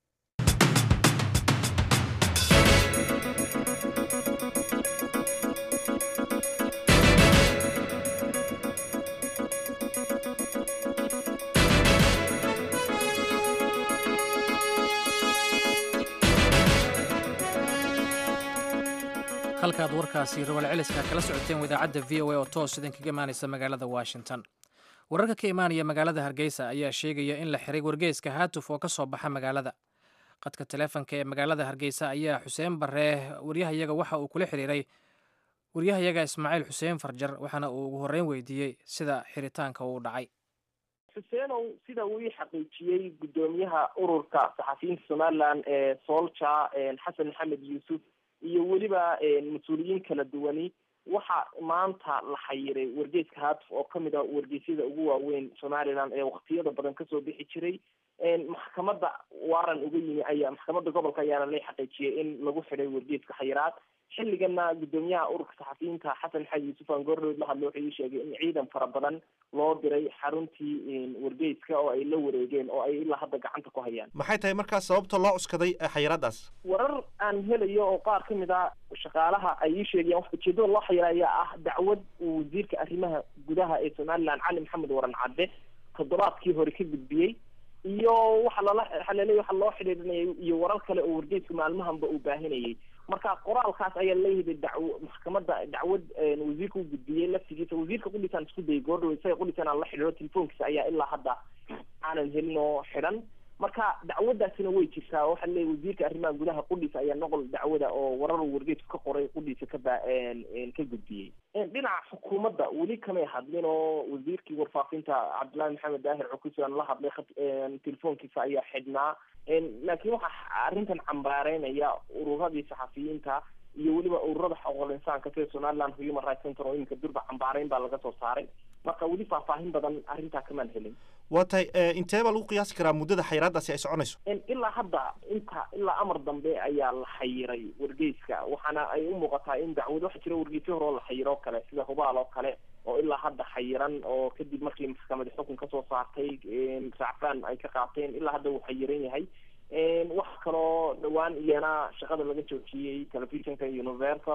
halkaad warkaasi rabal celiska kala socoteen idaacadda v o a oo toos idinkaga imaanaysa magaalada washington wararka ka imaanaya magaalada hargeysa ayaa sheegaya in la xiray wargeyska haatuf oo ka soo baxa magaalada qadka taleefonka ee magaalada hargeysa ayaa xuseen baree waryahayaga waxa uu kula xiriiray waryahayaga ismaaciil xuseen farjar waxaana uu ugu horreyn weydiiyey sida xiritaanka uu dhacay xuseenow sida uu ii xaqiijiyey guddoomiyaha ururka saxafiyiinta somalilan ee soolja xasan maxamed yuusuf iyo weliba mas-uuliyiin kala duwani waxa maanta la xayiray wargeyska haatuf oo kamid a wargeysyada ugu waaweyn somalilan ee waktiyada badan kasoo bixi jiray maxkamadda waaran uga yimi ayaa maxkamadda gobolka ayaana la xaqiijiyay in lagu xidhay wargeyska xayiraad xilligana guddoomiyaha ururka saxafiyiinta xasan maxamed yuusuf aan goorrood la hadlo wuxuu ii sheegay in ciidan fara badan loo diray xaruntii wargeyska oo ay la wareegeen oo ay ilaa hadda gacanta ku hayaan maxay tahay markaas sababta loo cuskaday xayiraadaas warar aan helayo oo qaar ka mid a shaqaalaha ay ii sheegayaan wax ujeedada loo xayira ayaa ah dacwad uu wasiirka arrimaha gudaha ee somalilan cali maxamed waran cadde toddobaadkii hore ka gudbiyey iyo waxa lala xaleelay waxa loo xidhiidhinayay iyo warar kale oo wargeysku maalmahanba uu baahinayay marka qoraalkaas ayaa leeyahay dacwo maxkamadda dacwad wasiirka u gudbiyey laftigiisa wasiirka qudhisaan isku dayay goordhow isaga qudhisaan aan la xidhiiro telefoonkiisa ayaa ilaa hadda aanan helin oo xidhan marka dacwadaasina way jirtaa waxa leeyahy wasiirka arrimaha gudaha qudhiisa ayaa noqol dacwada oo warar wargeysku ka qoray qudhiisa ka ba ka gudbiyey dhinaca xukuumadda weli kamay hadlin oo wasiirkii warfaafinta cabdullaahi maxamed daahir cukusi aan la hadlay telefoonkiisa ayaa xidhnaa laakiin waxaa arrintan cambaareynaya ururadii saxafiyiinta iyo weliba ururada xuquuqul insaanka sida somaliland human rights center oo iminka durba cambaareyn baa laga soo saaray marka weli faahfaahin badan arrintaa kamaan helin waa tahay intee baa lagu qiyaasi karaa muddada xayiraadaasi ay soconayso ilaa hadda inta ilaa amar dambe ayaa la xayiray wargeyska waxaana ay u muuqataa in dacwad waxa jira wargeysyo hore oo la xayiro o kale sida hubaal oo kale oo ilaa hadda xayiran oo kadib markii maxkamadi xukun kasoo saartay sacfaan ay ka qaateen ilaa hadda uu xayiran yahay wax kaloo dhawaan iyana shaqada laga joojiyey telefishinka universal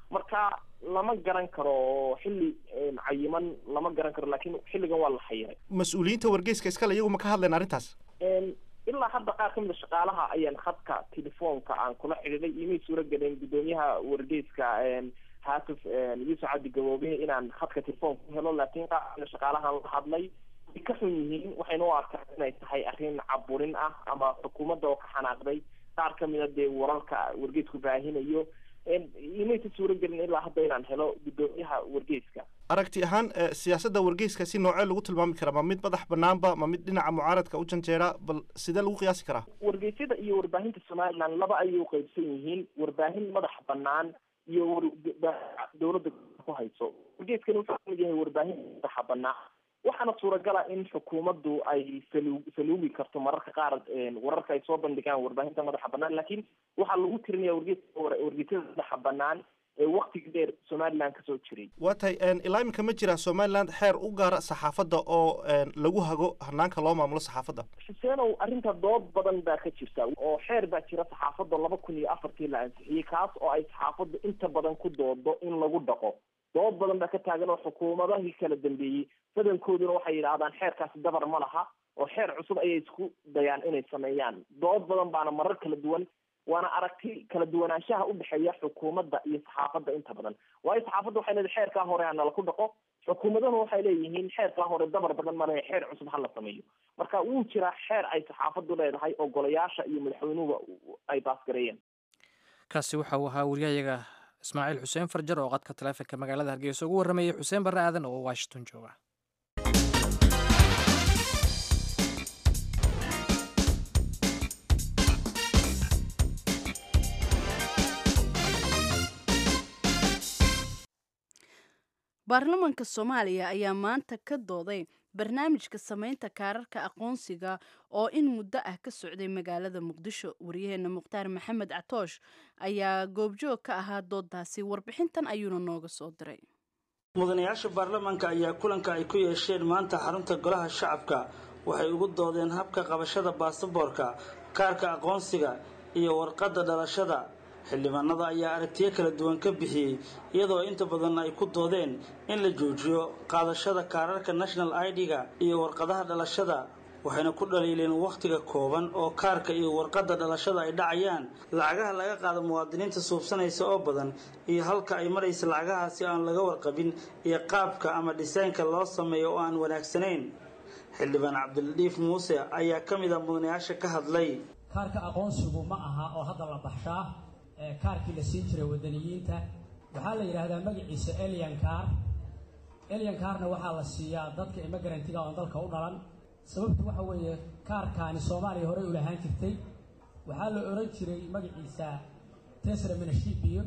marka lama garan karo xilli cayiman lama garan karo laakiin xilligan waa la xayiray mas-uuliyiinta wargeyska iskale iyagu ma ka hadleen arrintaas ilaa hadda qaar ka mid a shaqaalaha ayaan khadka telefoonka aan kula xidhiiday imay suura gelin guddoomiyaha wargeyska haatuf yuusuf cabdi gaboobe inaan khadka telefoonka ku helo laakiin qaar kamid a shaqaalahan la hadlay way ka xun yihiin waxayna u arkaan inay tahay arrin caburin ah ama xukuumadda oo ka xanaaqday qaar kamid a dee wararka wargeysku baahinayo imaysa suura gelin ilaa hadda inaan helo guddoomiyaha wargeyska aragti ahaan siyaasadda wargeyska si noocee lagu tilmaami karaa ma mid madax banaanba ma mid dhinaca mucaaradka u janjeera bal sidee lagu qiyaasi karaa wargeysyada iyo warbaahinta somaliland laba ayay uqeybsan yihiin warbaahin madax banaan iyo dowladda ku hayso wargeyskani wuxuu kamid yahay warbaahin madaxa banaan waxaana suuragala in xukuumaddu ay salu saluugi karto mararka qaar wararka ay soo bandhigaan warbaahinta madaxa banaan laakiin waxaa lagu tirinaya wargeyska wargeysyada madaxa banaan ee waktiga dheer somaliland kasoo jiray waa tahay ilaa iminka ma jira somaliland xeer u gaara saxaafadda oo lagu hago hanaanka loo maamulo saxaafadda xuseenow arrinta dood badan baa ka jirta oo xeer baa jira saxaafadda laba kun iyo afartii la ansixiyey kaas oo ay saxaafaddu inta badan ku doodo in lagu dhaqo dood badan baa ka taagan oo xukuumadahii kala dambeeyey badankooduna waxay yidhaahdaan xeerkaasi dabar ma laha oo xeer cusub ayay isku dayaan inay sameeyaan dood badan baana marar kala duwan waana aragti kala duwanaanshaha udhexeeya xukuumadda iyo saxaafadda inta badan waayo saxaafadda waxay leedahay xeerkaa hore hanala ku dhaqo xukuumadahuna waxay leeyihiin xeerkaa hore dabar badan male xeer cusub hala sameeyo marka wuu jiraa xeer ay saxaafaddu leedahay oo golayaasha iyo madaxweynuhuba ay baasgareeyeen kaasi waxa uu ahaa wariyahayaga ismaaciil xuseen farjar oo qadka taleefonka magaalada hargeysa ugu warramayay xuseen barre aadan oo washington jooga baarlamaanka soomaaliya ayaa maanta ka dooday barnaamijka samaynta kaararka aqoonsiga oo in muddo ah ka socday magaalada muqdisho waryaheena mukhtaar maxamed catoosh ayaa goobjoog ka ahaa doodaasi warbixintan ayuuna nooga soo diray mudanayaasha baarlamaanka ayaa kulanka ay ku yeesheen maanta xarunta golaha shacabka waxay ugu doodeen habka qabashada baasaboorka kaarka aqoonsiga iyo warqadda dhalashada xildhibaanada ayaa aragtiyo kala duwan ka bixiyey iyadoo inta badan ay ku doodeen in la joojiyo qaadashada kaararka national id-ga iyo warqadaha dhalashada waxayna ku dhaliileen wakhtiga kooban oo kaarka iyo warqadda dhalashada ay dhacayaan lacagaha laga qaado muwaadiniinta suubsanaysa oo badan iyo halka ay maraysa lacagahaasi aan laga warqabin iyo qaabka ama dhisaynka loo sameeyo oo aan wanaagsanayn xildhibaan cabdiladiif muuse ayaa ka mid a mudanayaasha ka hadlay kaarka aqoonsigu ma aha oo hadda la baxshaa kaarkii la siin jiray wadaniyiinta waxaa la yidhaahdaa magaciisa elian car elian carna waxaa la siiyaa dadka immigrantga oon dalka u dhalan sababtu waxa weeye kaarkaani soomaaliya horey u lahaan jirtay waxaa la odhan jiray magaciisa tesra minashibio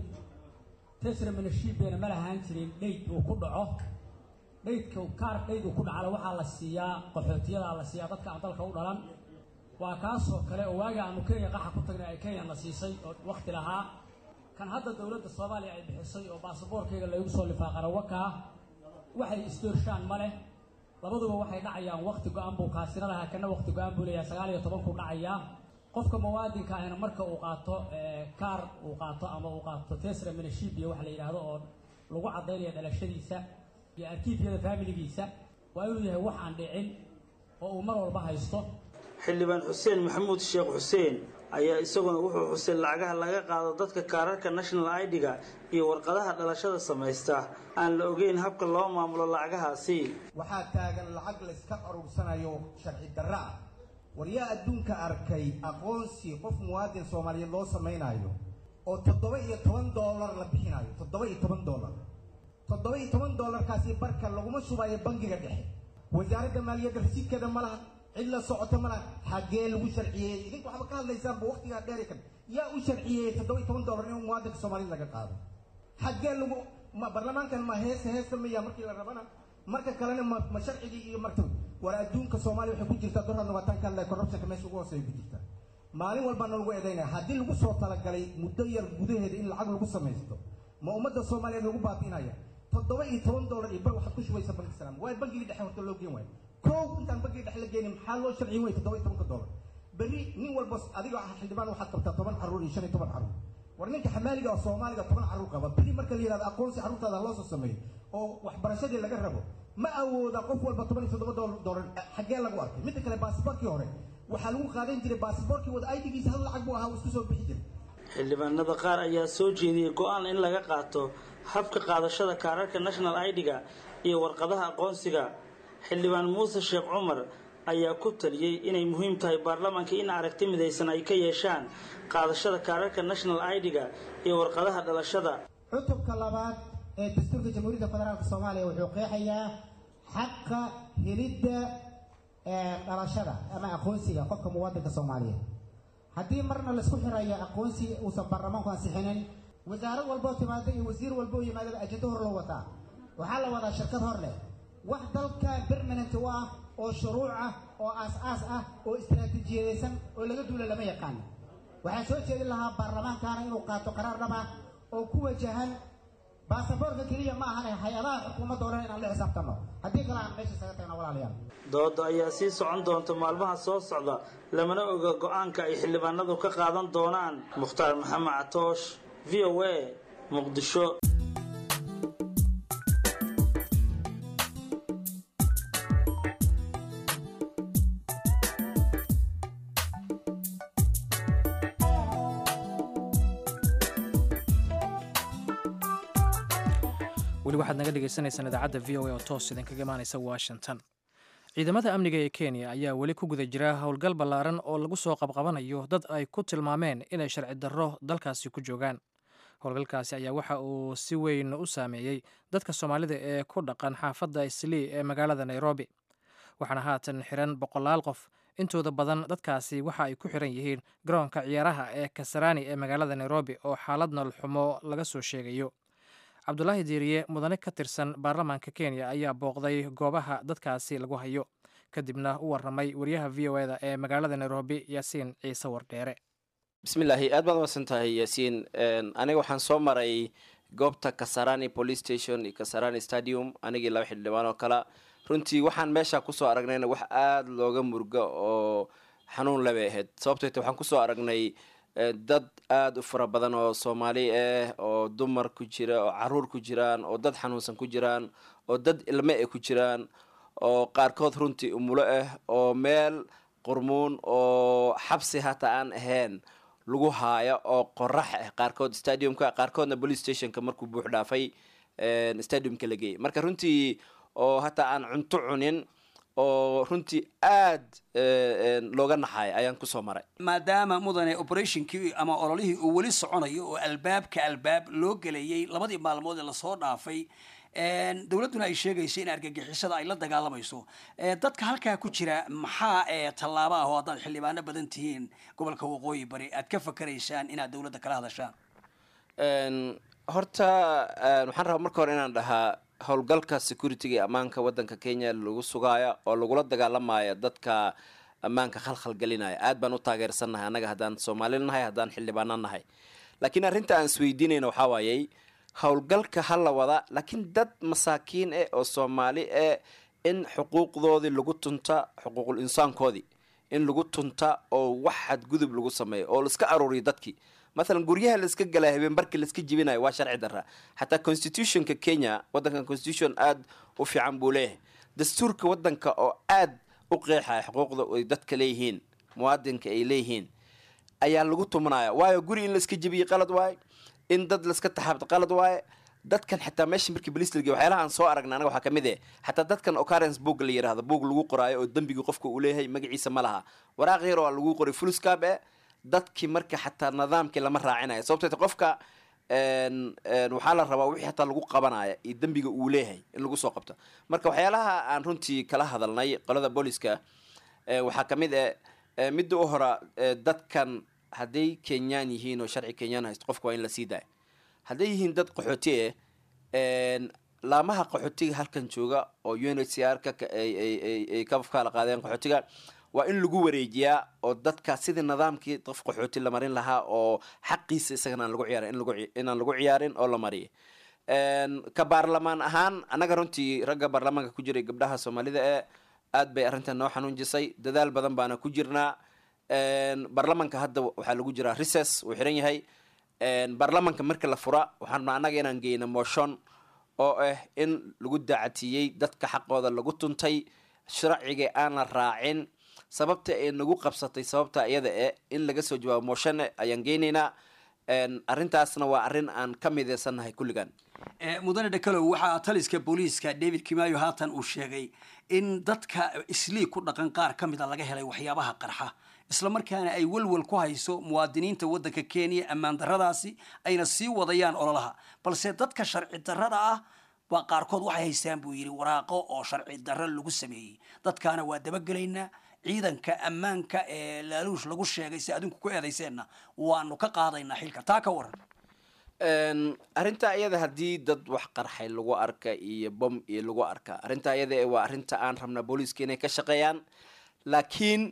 tesra minashibiana ma lahaan jirin dhayd uu ku dhaco dhaydka kaar dhayd uu ku dhacana waxaa la siiyaa qaxootiyadaa la siiyaa dadka aan dalka u dhalan waa kaasoo kale oo waagi aanu kenya qaxa ku tagnay ay kenyana siisay oo wakti lahaa kan hadda dowladda soomaaliya ay bixisay oo baasaboorkayga laygu soo lifaaqana wakaa waxay isdoorshaan ma leh labaduba waxay dhacayaan wakti go-aan buu kaasina lahaa kana wakti go-aan buu leeyahay sagaal iyo tobankuu dhacayaa qofka muwaadinka ahna marka uu qaato kaar uu qaato ama uu qaato tesra minashibia waxa la yidhaahdo oo lagu caddaynaya dhalashadiisa iyo arkiifyada faamiligiisa waa inuu yahay wax aan dhicin oo uu mar walba haysto xildhibaan xuseen maxamuud sheekh xuseen ayaa isaguna wuxuu xusay lacagaha laga qaado dadka kaararka national id-ga iyo warqadaha dhalashada samaysta aan la ogeyn habka loo maamulo lacagahaasi waxaa taagan lacag layska aruursanayo sharci darra ah waryaa adduunka arkay aqoonsi qof muwaadin soomaaliyeed loo samaynayo oo toddoba iyo toban doolar la bixinayo toddoba iyo toban doolar toddoba iyo toban doolarkaasi barka laguma shubayo bangiga dhexe wasaaradda maaliyadda rasiidkeeda ma laha cid la socota ma laha xaggee lagu sharciyeeyey idinku waxba ka hadlaysaanba waktigaa dheeri kan yaa u sharciyeeyey toddoba iyo toban doolar in muwaadinka soomaaliyed laga qaado xaggee lagu ma baarlamaankan ma heesa heesta maya markii la rabana marka kalena ma ma sharcigii iyo marta war adduunka soomaaliya waxay ku jirtaa dorha nabataankan le corruptionka meesha ugu hooseeya ku jirtaa maalin walbaana lagu eedaynaya haddii lagu soo talagalay muddo yar gudaheeda in lacag lagu samaysto ma ummadda soomaaliyeed lagu baabi'inaya toddoba iyo toban doolar iyo bar waxaad ku shubaysa banki salaam waa bangigii dhexe horta loo geen waayo kow intaan bangiga dhexe la geenin maxaa loo sharciyin way toddoba iyo tobanka doolar berri nin walba adiga xildhibaan waxaad qabtaa toban carruur iyo shan iyo toban carruur war ninka xamaaliga oo soomaaliga toban carruur qaba bili marka la yidhahdo aqoonsi carruurtaada loo soo sameeyo oo waxbarashadii laga rabo ma awooda qof walba toban iyo toddoba doolar xaggee lagu arkay midda kale baasboorkii hore waxaa lagu qaadan jiray baasboorkii wada aydigiisa hal lacag buu ahaa uu isku soo bixi jiray xildhibaanada qaar ayaa soo jeediyey go-aan in laga qaato habka qaadashada kaararka national id-ga iyo warqadaha aqoonsiga xildhibaan muuse sheekh cumar ayaa ku taliyey inay muhiim tahay baarlamaanka in aragti midaysan ay ka yeeshaan qaadashada kaararka national id-ga iyo warqadaha dhalashada cutubka labaad ee dastuurka jamhuuriyadda federaalk soomaaliya wuxuu qeexayaa xaqa helidda dhalashada ama aqoonsiga qofka muwaadinka soomaaliyeed haddii marna laisku xirayo aqoonsi uusan baarlamaanku ansixinin wasaarad walboo timaada iyo wasiir walboo yimaadaba ajendo hor loo wataa waxaa la wadaa shirkad hor leh wax dalka permanent u ah oo shuruuc ah oo aas-aas ah oo istaraatiijiyadaysan oo laga duula lama yaqaano waxaan soo jeedin lahaa baarlamaankaana inuu qaato qaraar dhab ah oo ku wajahan baasaboorka keliya ma ahane hay-adaha xukuumadda o dhan inaan la xisaabtano haddii kale aan meesha isaga tagna walaalayaal dooda ayaa sii socon doonta maalmaha soo socda lamana oga go-aanka ay xildhibaanadu ka qaadan doonaan mukhtaar maxamed catoosh v o a muqdisho weli waxaad naga dhegaysaneysaan idaacadda v o a oo toos idinkaga imaanaysa washington ciidamada amniga ee kenya ayaa weli ku guda jira howlgal ballaaran oo lagu soo qabqabanayo dad ay ku tilmaameen inay sharci darro dalkaasi ku joogaan howlgalkaasi ayaa waxa uu si weyn u saameeyey dadka soomaalida ee ku dhaqan xaafadda islii ee magaalada nairobi waxaana haatan xiran boqolaal qof intooda badan dadkaasi waxa ay ku xiran yihiin garoonka ciyaaraha ee kasarani ee magaalada nairobi oo xaalad nololxumo laga soo sheegayo cabdulaahi diiriye mudane ka tirsan baarlamaanka kenya ayaa booqday goobaha dadkaasi lagu hayo kadibna u waramay wariyaha v o eda ee magaalada nairobi yaasiin ciise wardheere bismillaahi aad baad umadsan tahay yaasiin aniga waxaan soo maray goobta kasarani police station iyo kasarani stadium anigii laba xildhibaan oo kale runtii waxaan meesha kusoo aragnayna wax aada looga murgo oo xanuun labay ahayd sababtoo te waxaan kusoo aragnay dad aada u fara badan oo soomaali ah oo dumar ku jira oo caruur ku jiraan oo dad xanuunsan ku jiraan oo dad ilme ah ku jiraan oo qaarkood runtii umulo ah oo meel qurmuun oo xabsi hataa aan ahayn lagu haayo oo qorax ah qaarkood stadiumka qaarkoodna police stationka markuu buux dhaafay stadiumka la geeyay marka runtii oo hataa aan cunto cunin oo runtii aad looga naxayo ayaan kusoo maray maadaama mudane operationkii ama ololihii uu weli soconayo oo albaabka albaab loo gelayay labadii maalmood ee lasoo dhaafay dowladduna ay sheegayso in argagixisada ay la dagaalamayso dadka halkaa ku jira maxaa tallaabo ah oo haddaad xildhibaano badan tihiin gobolka waqooyi bari aad ka fakaraysaan inaad dowladda kala hadashaan horta waxaan rabaa marka hore inaan dhahaa howlgalka security-ga ee ammaanka waddanka kenya lagu sugaayo oo lagula dagaalamayo dadka ammaanka khalkhalgelinaya aad baan u taageersannahay annaga haddaan soomaali nahay haddaan xildhibaano nahay laakiin arrinta aan isweydiinayna waxaa waayey howlgalka ha la wada laakiin dad masaakiin eh oo soomaali eh in xuquuqdoodii lagu tunta xuquuqul insaankoodii in lagu tunta oo wax xadgudub lagu sameeyo oo laiska aruuriyo dadkii mathalan guryaha laiska galaa habeen barkii laiska jibinayo waa sharci darra xataa constitutionka kenya waddankan constitution aada u fiican buu leeyahay dastuurka waddanka oo aad u qeexaya xuquuqda ay dadka leeyihiin muwaadinka ay leeyihiin ayaa lagu tumanaya waayo guri in laiska jibiyo qalad waaye in dad laiska taxaabto qalad waaye dadkan xataa meesha markii baliis lagey waxyaalaha aan soo aragna anaga waxaa kamid eh xataa dadkan occurrence book la yidhahdo book lagu qoraayo oo dembigii qofka uu leeyahay magaciisa ma laha waraaq yar oo lagu qoray fullscap eh dadkii marka xataa nidaamkii lama raacinayo sababteeta qofka waxaa la rabaa wixii hataa lagu qabanaya iyo dembiga uu leeyahay in lagu soo qabto marka waxyaalaha aan runtii kala hadalnay qolada booliska waxaa kamid eh midda u hora dadkan hadday kenyaan yihiin oo sharci kenyaan haysto qofka waa in la sii daaya hadday yihiin dad qaxooti eh laamaha qaxootiga halkan jooga oo u n h c r ka ay ka kala qaadeen qaxootiga waa in lagu wareejiyaa oo dadka sidii nidaamkii qof qaxooti la marin lahaa oo xaqiisa isagana aan lagu ciyaarin inaan lagu ciyaarin oo la mariya ka baarlamaan ahaan annaga runtii ragga baarlamaanka ku jiray gabdhaha soomaalida ee aad bay arrintan noo xanuunjisay dadaal badan baana ku jirnaa baarlamaanka hadda waxaa lagu jiraa recess uu xiran yahay baarlamanka marka la fura waxaan rabnaa annaga inaan geyno moshon oo ah in lagu daacatiyey dadka xaqooda lagu tuntay sharciga aan la raacin sababta ay nagu qabsatay sababta iyada e in laga soo jawaabo moshone ayaan geynaynaa arrintaasna waa arrin aan ka mideysannahay kulligan mudane dhakalow waxaa taliska booliiska david kimayo haatan uu sheegay in dadka isliig ku dhaqan qaar ka mid a laga helay waxyaabaha qarxa islamarkaana ay welwel ku hayso muwaadiniinta waddanka kenya ammaan darradaasi ayna sii wadayaan ololaha balse dadka sharci darrada ah waa qaarkood waxay haystaan buu yidhi waraaqo oo sharci darro lagu sameeyey dadkaana waa dabagelaynaa ciidanka ammaanka ee laaluush lagu sheegay si adinku ku eedayseenna waanu ka qaadaynaa xilka taa ka waran arrintaa iyada haddii dad wax qarxay lagu arka iyo bom iyo lagu arka arrintaa iyada waa arrinta aan rabnaa booliiska inay ka shaqeeyaan laakiin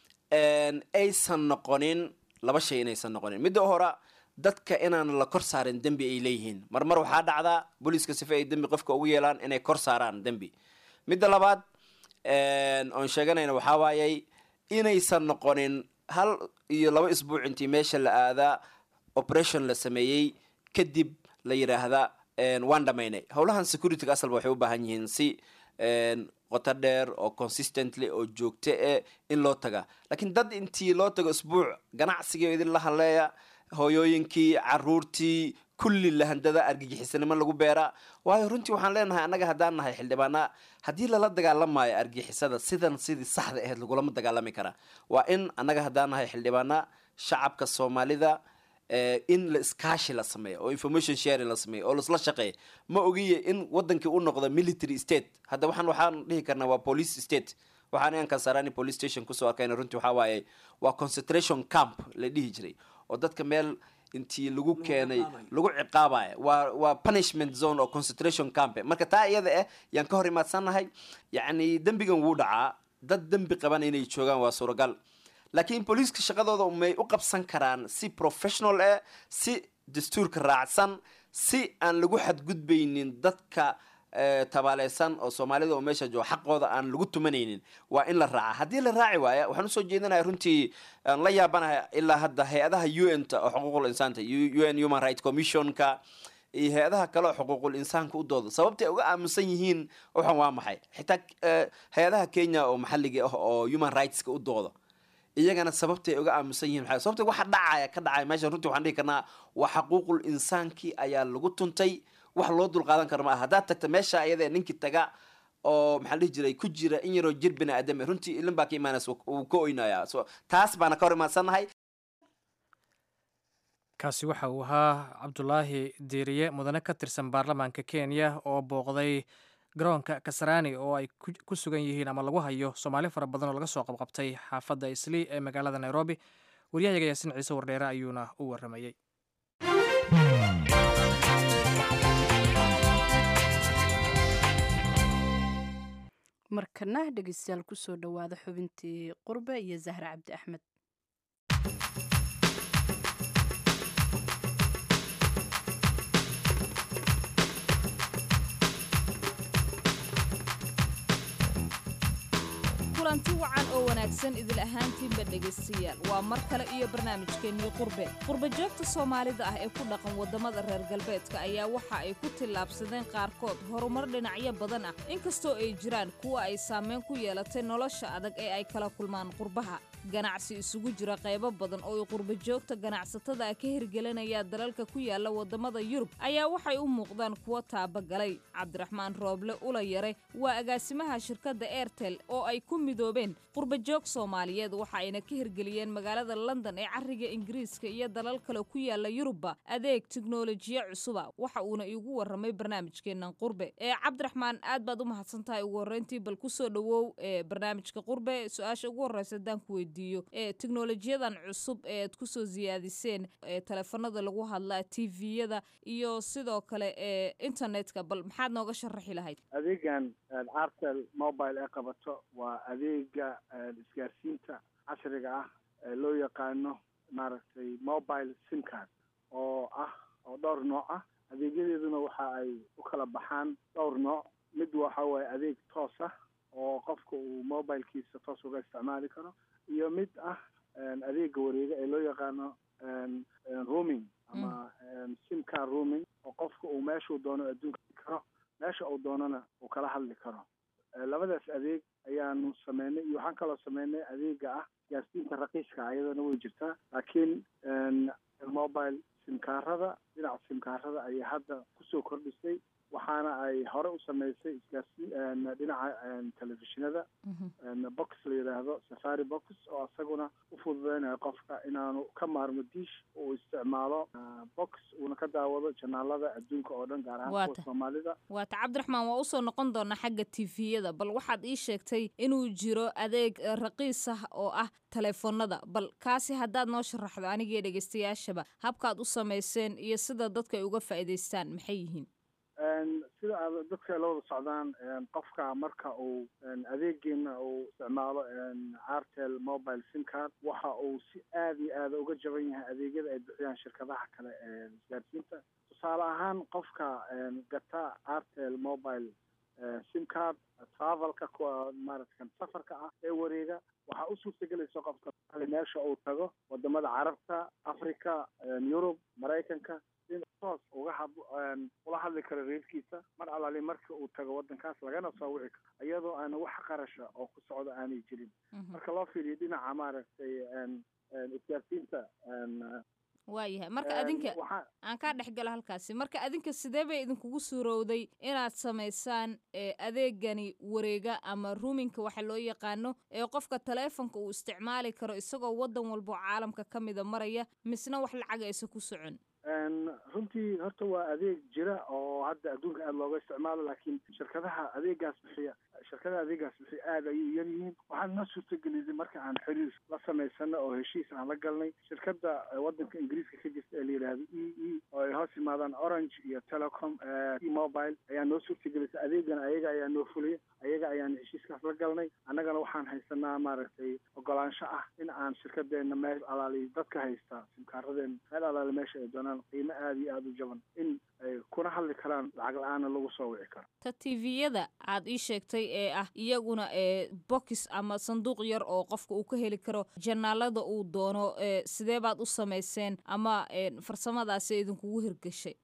aysan noqonin laba shay inaysan noqonin midda hore dadka inaan la kor saarin dembi ay leeyihiin marmar waxaa dhacdaa booliiska sife ay dembi qofka ugu yeelaan inay kor saaraan dembi midda labaad oon sheeganayna waxaa waayey inaysan noqonin hal iyo laba isbuuc intii meesha la aadaa operation la sameeyey kadib la yidhaahda waan dhamaynay howlahan securityga asalba waxay u baahan yihiin si qoto dheer oo consistently oo joogto e in loo taga laakiin dad intii loo tago isbuuc ganacsigii idin la hadleeya hooyooyinkii caruurtii kulli lahandada argagixisanimo lagu beeraa waayo runtii waxaan leenahay annaga haddaan nahay xildhibaana haddii lala dagaalamaayo argixisada sidan sidii saxda ahayd lagulama dagaalami karaa waa in annaga haddaan nahay xildhibaana shacabka soomaalida in la iskaashi la sameeyo oo information sharing la sameeyo oo laisla shaqeeya ma ogiye in wadankii u noqdo military state hadda waxaan waxaan dhihi karnaa waa police state waxaan ian kasarani police station kusoo arkayna runtii waxaa waaye waa concentration camp la dhihi jiray oo dadka meel intii lagu keenay lagu ciqaabaya waa waa punishment zone oo concentration camp marka taa iyada ah yaan ka hor imaadsannahay yacni dembigan wuu dhacaa dad dembi qaban inay joogaan waa suuragal laakiin booliiska shaqadooda may u qabsan karaan si professional eh si dastuurka raacsan si aan lagu xadgudbaynin dadka tabaaleysan oo soomaalida oo meesha jooga xaqooda aan lagu tumanaynin waa in la raaca haddii la raaci waaya waxaan usoo jeedinaya runtii aan la yaabanahay ilaa hadda hay-adaha u n ta oo xuquuqul insaanta u n human right commissionka iyo hay-adaha kale oo xuquuqul insaanka u dooda sababtay uga aaminsan yihiin waxan waa maxay xitaa hay-adaha kenya oo maxalliga ah oo human rightska u dooda iyagana sababtay uga aaminsan yihiin maxay sababta waxa dhacaya ka dhacaya meesha runtii waxaan dhihi karnaa waa xaquuqul insaankii ayaa lagu tuntay wax loo dulqaadan karo ma aha haddaad tagta meesha ayada ninkii taga oo maxaa dhihi jiray ku jira in yaroo jir bini aadame runtii ilin baa ka imaanaysa wuu ka oynayaa so taas baana ka hor imaadsannahay kaasi waxa uu ahaa cabdulaahi diiriye mudane ka tirsan baarlamaanka kenya oo booqday garoonka kasarani oo ay ku sugan yihiin ama lagu hayo soomaali fara badan oo laga soo qabqabtay xaafadda islii ee magaalada nairobi waryahayaga yaasin ciise wardheere ayuuna u waramayey markana dhegeystayaal kusoo dhowaada xubintii qurbe iyo zahra cabdi axmed kulanti wacan oo wanaagsan idil ahaantiinba dhegaystayaal waa mar kale iyo barnaamijkeennii qurbe qurbe joogta soomaalida ah ee ku dhaqan waddamada reer galbeedka ayaa waxa ay ku tillaabsadeen qaarkood horumar dhinacyo badan ah inkastoo ay jiraan kuwa ay saameyn ku yeelatay nolosha adag ee ay kala kulmaan qurbaha ganacsi isugu jira qaybo badan oo ay qurbe joogta ganacsatada ah ka hirgelinaya dalalka ku yaala waddamada yurub ayaa waxay u muuqdaan kuwo taabagalay cabdiraxmaan rooble ula yare waa agaasimaha shirkadda airtel oo ay ku midoobeen qurbajoog soomaaliyeed waxa ayna ka hirgeliyeen magaalada london ee cariga ingiriiska iyo dalal kale ku yaala yurubba adeeg tiknolojiya cusuba waxa uuna iigu warramay barnaamijkeennan qurbe ee cabdiraxmaan aad baad u mahadsan tahay ugu horreyntii bal kusoo dhowow ee barnaamijka qurbe su-aasha ugu horreysa haddaan ku weydiiyo ee tiknolojiyadan cusub ee ad kusoo siyaadiseen ee teleefanada lagu hadlaa tviyada iyo sidoo kale ee internetka bal maxaad nooga sharaxi lahayd adeegan artel mobile ee qabato waa adeega isgaarsiinta casriga ah ee loo yaqaano maaragtay mobile sim card oo ah oo dhowr nooc ah adeegyadeeduna waxa ay u kala baxaan dhowr nooc mid waxa waaye adeeg toos ah oo qofka uu mobilkiisa toos uga isticmaali karo iyo mid ah adeega wareega ee loo yaqaano rooming ama sim car rooming oo qofka uu meeshuu doono adduunka karo meesha uu doonana uu kala hadli karo labadaas adeeg ayaanu sameynay iyo waxaan kaloo sameynay adeega ah gaarsiinta raqiiska ayadana way jirtaa laakiin mobile simkaarada dhinaca simkaarada ayay hadda kusoo kordhisay waxaana ay hore u samaysay isgaarsi dhinaca telefishinada box la yidhaahdo safari box oo isaguna u fududeynayo qofka inaanu ka maarmo diish uu isticmaalo box uuna ka daawado janaalada adduunka oo dhan gaar ahaan kuwa soomaalida waata cabdiraxmaan waa usoo noqon doonaa xagga tifiyada bal waxaad ii sheegtay inuu jiro adeeg raqiis ah oo ah taleefonada bal kaasi haddaad noo sharaxdo anigii dhegeystayaashaba habkaad u samayseen iyo sida dadka ay uga faa'iidaystaan maxay yihiin sida aad dadka la wada socdaan qofka marka uu adeegeena uu isticmaalo artel mobile sim card waxa uu si aad iyo aada uga jaban yahay adeegyada ay bixiyaan shirkadaha kale ee isgaarsiinta tusaale ahaan qofka gata artel mobile sim card travelka kuwa maaratan safarka ah ee wareega waxaa u suurtagelaysa qofka meesha uu tago wadamada carabta africa yurub maraykanka in toos uga had ula hadli karo reerkiisa mar alaali marka uu tago wadankaas lagana soo wici karo iyadoo aana wax qarasha oo ku socda aanay jirin marka loo fiiriyo dhinaca maaragtay isgaarsiinta waayahay marka adinka aan kaa dhex galo halkaasi marka adinka sidee bay idinkugu suurowday inaad samaysaan adeegani wareega ama ruuminka waxa loo yaqaano ee qofka taleefonka uu isticmaali karo isagoo wadan walbo caalamka ka mida maraya misna wax lacaga aysa ku socon runtii horta waa adeeg jira oo hadda adduunka aada looga isticmaalo laakiin shirkadaha adeegaas bixiya shirkadaha adeegaas bixiya aada ayay u yar yihiin waxaan noo suurtagelisay marka aan xiriir la samaysano oo heshiis aan la galnay shirkadda wadanka ingiriiska ka jirta ee la yidhaahdo e e oo ay hoos yimaadaan orange iyo telecom e mobile ayaa noo suurtagelisay adeegana ayaga ayaa noo fuliyay ayaga ayaan heshiiskaas la galnay annagana waxaan haysanaa maaragtay ogolaansho ah in aan shirkadeena meel alaali dadka haysta simkaaradeena meel alaali meesha ay doonaan qiimo aada iyo aada u jaban in ay kuna hadli karaan lacag la-aana lagu soo wici karo ta tviyada aad ii sheegtay ee ah iyaguna ee box ama sanduuq yar oo qofka uu ka heli karo janaalada uu doono sidee baad u samayseen ama farsamadaasi idinkugu hirgashay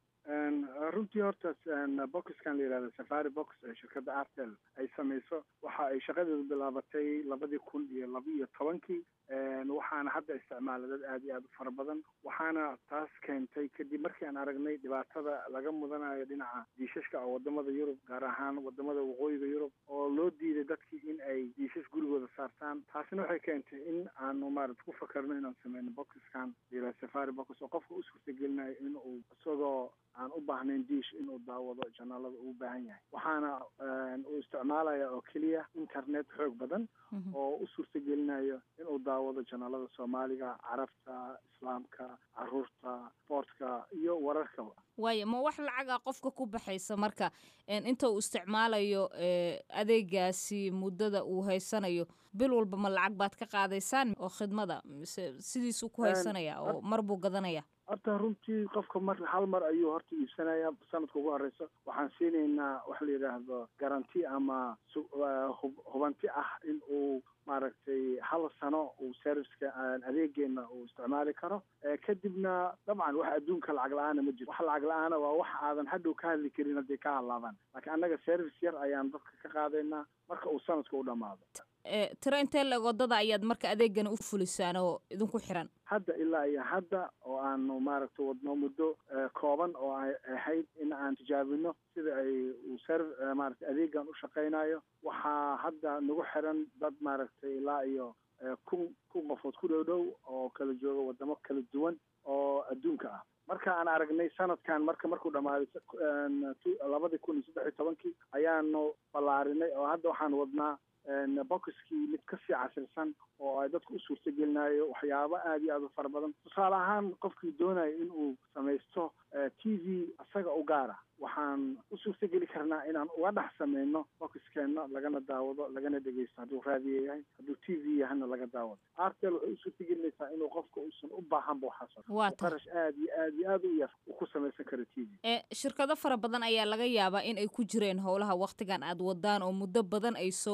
runtii horta boxkan la yihahdo safari box ee shirkadda artel ay samayso waxa ay shaqadeedu bilaabatay labadii kun iyo laba iyo tobankii waxaana hadda isticmaala dad aada iyo aada u fara badan waxaana taas keentay kadib markii aan aragnay dhibaatada laga mudanayo dhinaca diishashka oo wadamada yurub gaar ahaan wadamada waqooyiga yurub oo loo diiday dadkii in ay diishash gurigooda saartaan taasina waxay keentay in aanu maarata ku fakarno inaan sameyno boxskan la safari box oo qofka u suurtagelinayo in uu isagoo aan u baahnayn diish inuu daawado janaalada uu baahan yahay waxaana uu isticmaalaya oo keliya internet xoog badan oo u suurtagelinayo inuu daawado janaalada soomaaliga carabta islaamka caruurta sportka iyo wararkaba waayo ma wax lacaga qofka ku baxaysa marka inta uu isticmaalayo adeegaasi muddada uu haysanayo bil walba ma lacag baad ka qaadaysaan oo khidmada mise sidiisuu ku haysanaya oo mar buu gadanaya horta runtii qofka mar hal mar ayuu horta iibsanaya sanadka ugu horeysa waxaan siinaynaa waxa la yidhaahdo garanti ama hubanti ah in uu maaragtay hal sano uu serviceka adeegeena uu isticmaali karo kadibna dabcan wax adduunka lacag la-aana ma jiro wax lacag la-aana waa wax aadan hadhow ka hadli karin hadday ka hadlaadaan laakiin annaga service yar ayaan dadka ka qaadaynaa marka uu sanadka u dhamaado tiro intee leg wadada ayaad marka adeegana u fulisaan oo idinku xiran hadda ilaa iyo hadda oo aanu maaragtay wadno muddo kooban oo ay ahayd in aan tijaabino sida ay uu ser maaragtay adeegan u shaqaynayo waxaa hadda nagu xiran dad maaragtay ilaa iyo kun kun qofood ku dhow dhow oo kala jooga wadamo kala duwan oo adduunka ah marka aan aragnay sanadkan marka markuu dhamaaday labadii kun iyo saddex iyo tobankii ayaanu ballaarinay oo hadda waxaan wadnaa boxkii mid kasii casirsan oo ay dadku u suurtagelinayo waxyaabo aada iyo aada u fara badan tusaale ahaan qofkii doonaya in uu samaysto t v isaga u gaara waxaan u suurtageli karnaa inaan uga dhex sameyno boxkeena lagana daawado lagana dhegeysto hadduu raadiyo yahay hadduu t v yahana laga daawado artel waxay u suurtagelinaysaa inuu qofka uusan u baahanba waxaas qarash aada iyo aada iyo aada u yar uu ku samaysan karo t v shirkado fara badan ayaa laga yaabaa in ay ku jireen howlaha waktigan aad wadaan oo muddo badan ay soo wadeen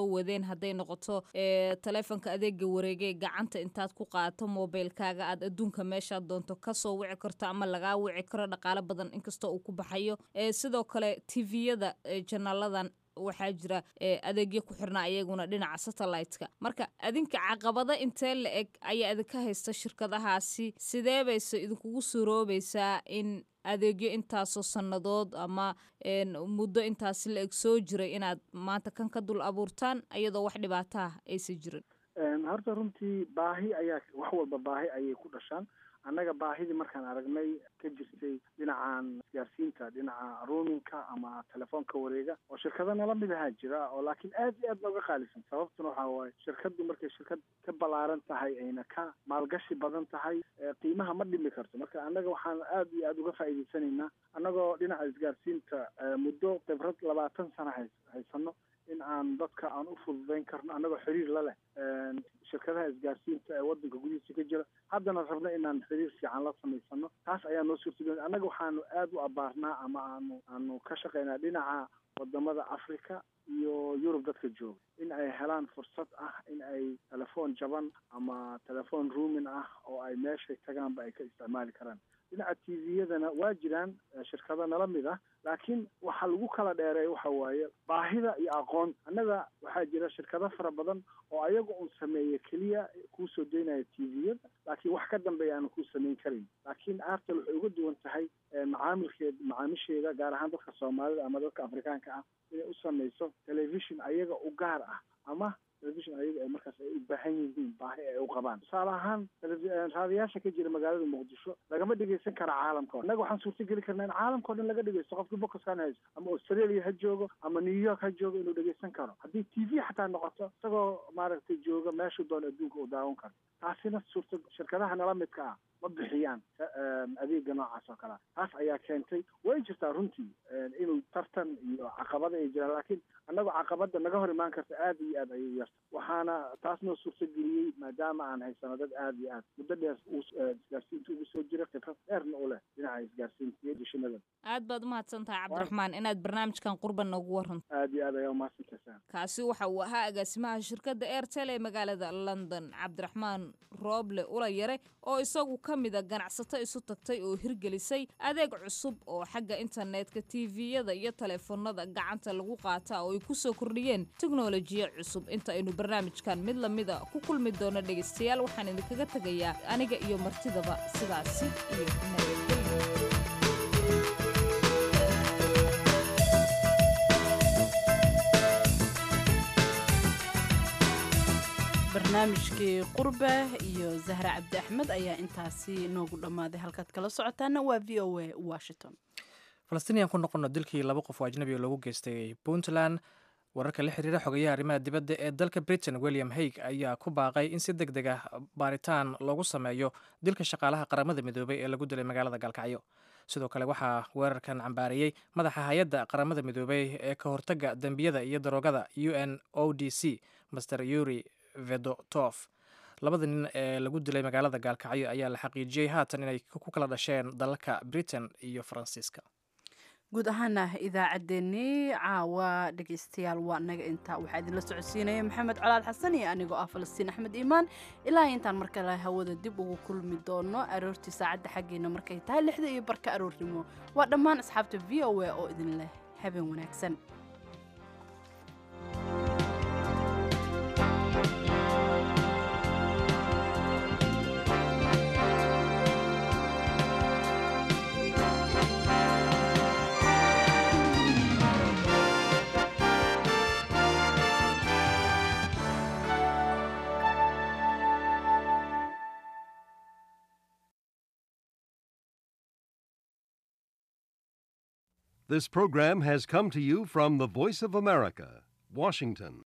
hadday noqoto taleefonka adeega wareega ee gacanta intaad ku qaadato mobilkaaga aad adduunka meeshaad doonto kasoo wici karto ama lagaa wici karo dhaqaalo badan inkastoo uu ku baxayo sidoo kale tviyada janaaladan waxaa jira adeegyo ku xirna ayaguna dhinaca satellite-ka marka adinka caqabado intee la eg ayaa idinka haysta shirkadahaasi sidee bayse idinkugu suuroobaysaa in adeegyo intaasoo sannadood ama muddo intaasi la eg soo jiray inaad maanta kan ka dul abuurtaan iyadoo wax dhibaataah aysan jirin horta runtii baahi ayaa wax walba baahi ayay ku dhashaan annaga baahidii markaan aragnay ka jirtay dhinacan isgaarsiinta dhinaca roominka ama telefoonka wareega oo shirkado nala mid ahaa jira oo laakiin aad iyo aad nooga qaalisan sababtuna waxaa waaye shirkadu markay shirkad ka ballaaran tahay ayna ka maalgashi badan tahay qiimaha ma dhimi karto marka annaga waxaan aad iyo aad uga faa'iidaysanaynaa annagoo dhinaca isgaarsiinta muddo khibrad labaatan sana hay haysano in aan dadka aan u fududayn karno annagoo xiriir la leh shirkadaha isgaarsiinta ee wadanka gudihiisa ka jira haddana rabno inaan xiriir fiican la samaysano taas ayaa noo suurtagelin annaga waxaanu aad u abaarnaa ama aanu aanu ka shaqaynaa dhinaca wadamada africa iyo yurub dadka jooga in ay helaan fursad ah in ay telefoon jaban ama telefoon roomin ah oo ay meeshay tagaanba ay ka isticmaali karaan dhinaca t v-yadana waa jiraan shirkado nala mid ah laakiin waxa lagu kala dheereeya waxa waaye baahida iyo aqoon annaga waxaa jira shirkado fara badan oo ayaga un sameeya keliya kuu soo daynaya t v-yada laakiin wax ka dambeeya aanu kuu samayn karin laakiin airtel waxay uga duwan tahay macaamilkeed macaamisheeda gaar ahaan dadka soomaalida ama dadka afrikaanka ah inay u samayso television ayaga u gaar ah ama television ayaga ay markaas ay u baahan yihiin baahi ay u qabaan tusaale ahaan raadiyaasha ka jira magaalada muqdisho lagama dhegeysan kara caalamka innaga waxaan suurtageli karnaa in caalamka o dhan laga dhegeysto qofkii bokaskan haysto ama australia ha joogo ama new york ha joogo inuu dhegeysan karo haddii t v xataa noqoto isagoo maaragtay jooga meeshu doon adduunka uu daawan karo taasina suurta shirkadaha nala midka ah ma bixiyaan adeega noocaas oo kalea taas ayaa keentay way jirtaa runtii inuu tartan iyo caqabada ay jiraan laakiin annagoo caqabada naga hor imaan karta aad iyo aad ayay u yarta waxaana taas noo suurtageliyey maadaama aan haysano dad aad iyo aad muddo dheer isgaarsiinta ugu soo jira khibrad dheerna u leh dhinaca isgaarsiinta iyo dishinada aad baad umahadsan tahay cabdiraxmaan inaad barnaamijkan qurban noogu waranto aad iyo aad ayaa umahadsantaysaan kaasi waxa uu ahaa agaasimaha shirkadda airtel ee magaalada london cabdiraxmaan rooble ula yare oo isagu ka mida ganacsato isu tagtay oo hirgelisay adeeg cusub oo xagga internetka tviyada iyo taleefanada gacanta lagu qaata oo ay ku soo kordhiyeen teknolojiya cusub inta aynu barnaamijkan mid lamida ku kulmi doono dhegaystayaal waxaan idinkaga tegayaa aniga iyo martidaba sidaasi iyo nabadgelyo barnaamijkii qurbe iyo zahra cabdi axmed ayaa intaasi noogu dhammaaday halkaad kala socotaana waa v o a washington falastiiniyan ku noqono dilkii laba qof oo ajnabi oo lagu geystay puntland wararka la xiriira xogayaha arrimaha dibadda ee dalka britain william haig ayaa ku baaqay in si deg deg ah baaritaan loogu sameeyo dilka shaqaalaha qaramada midoobay ee lagu dilay magaalada gaalkacyo sidoo kale waxaa weerarkan cambaariyey madaxa hay-adda qaramada midoobey ee ka hortagga dembiyada iyo daroogada u n o d c master yuri vedotof labada nin ee lagu dilay magaalada gaalkacyo ayaa la xaqiijiyey haatan inay ku kala dhasheen dalalka britain iyo faransiiska guud ahaana idaacaddeenii caawa dhegaystayaal waa naga intaa waxaa idinla socodsiinaya maxamed colaal xasan iyo anigoo ah falastiin axmed iimaan ilaa intaan mar kale hawada dib ugu kulmi doono aroortii saacadda xaggeena markay tahay lixda iyo barka aroornimo waa dhammaan asxaabta v o a oo idin leh habeen wanaagsan This program has come to you from the Voice of America, Washington.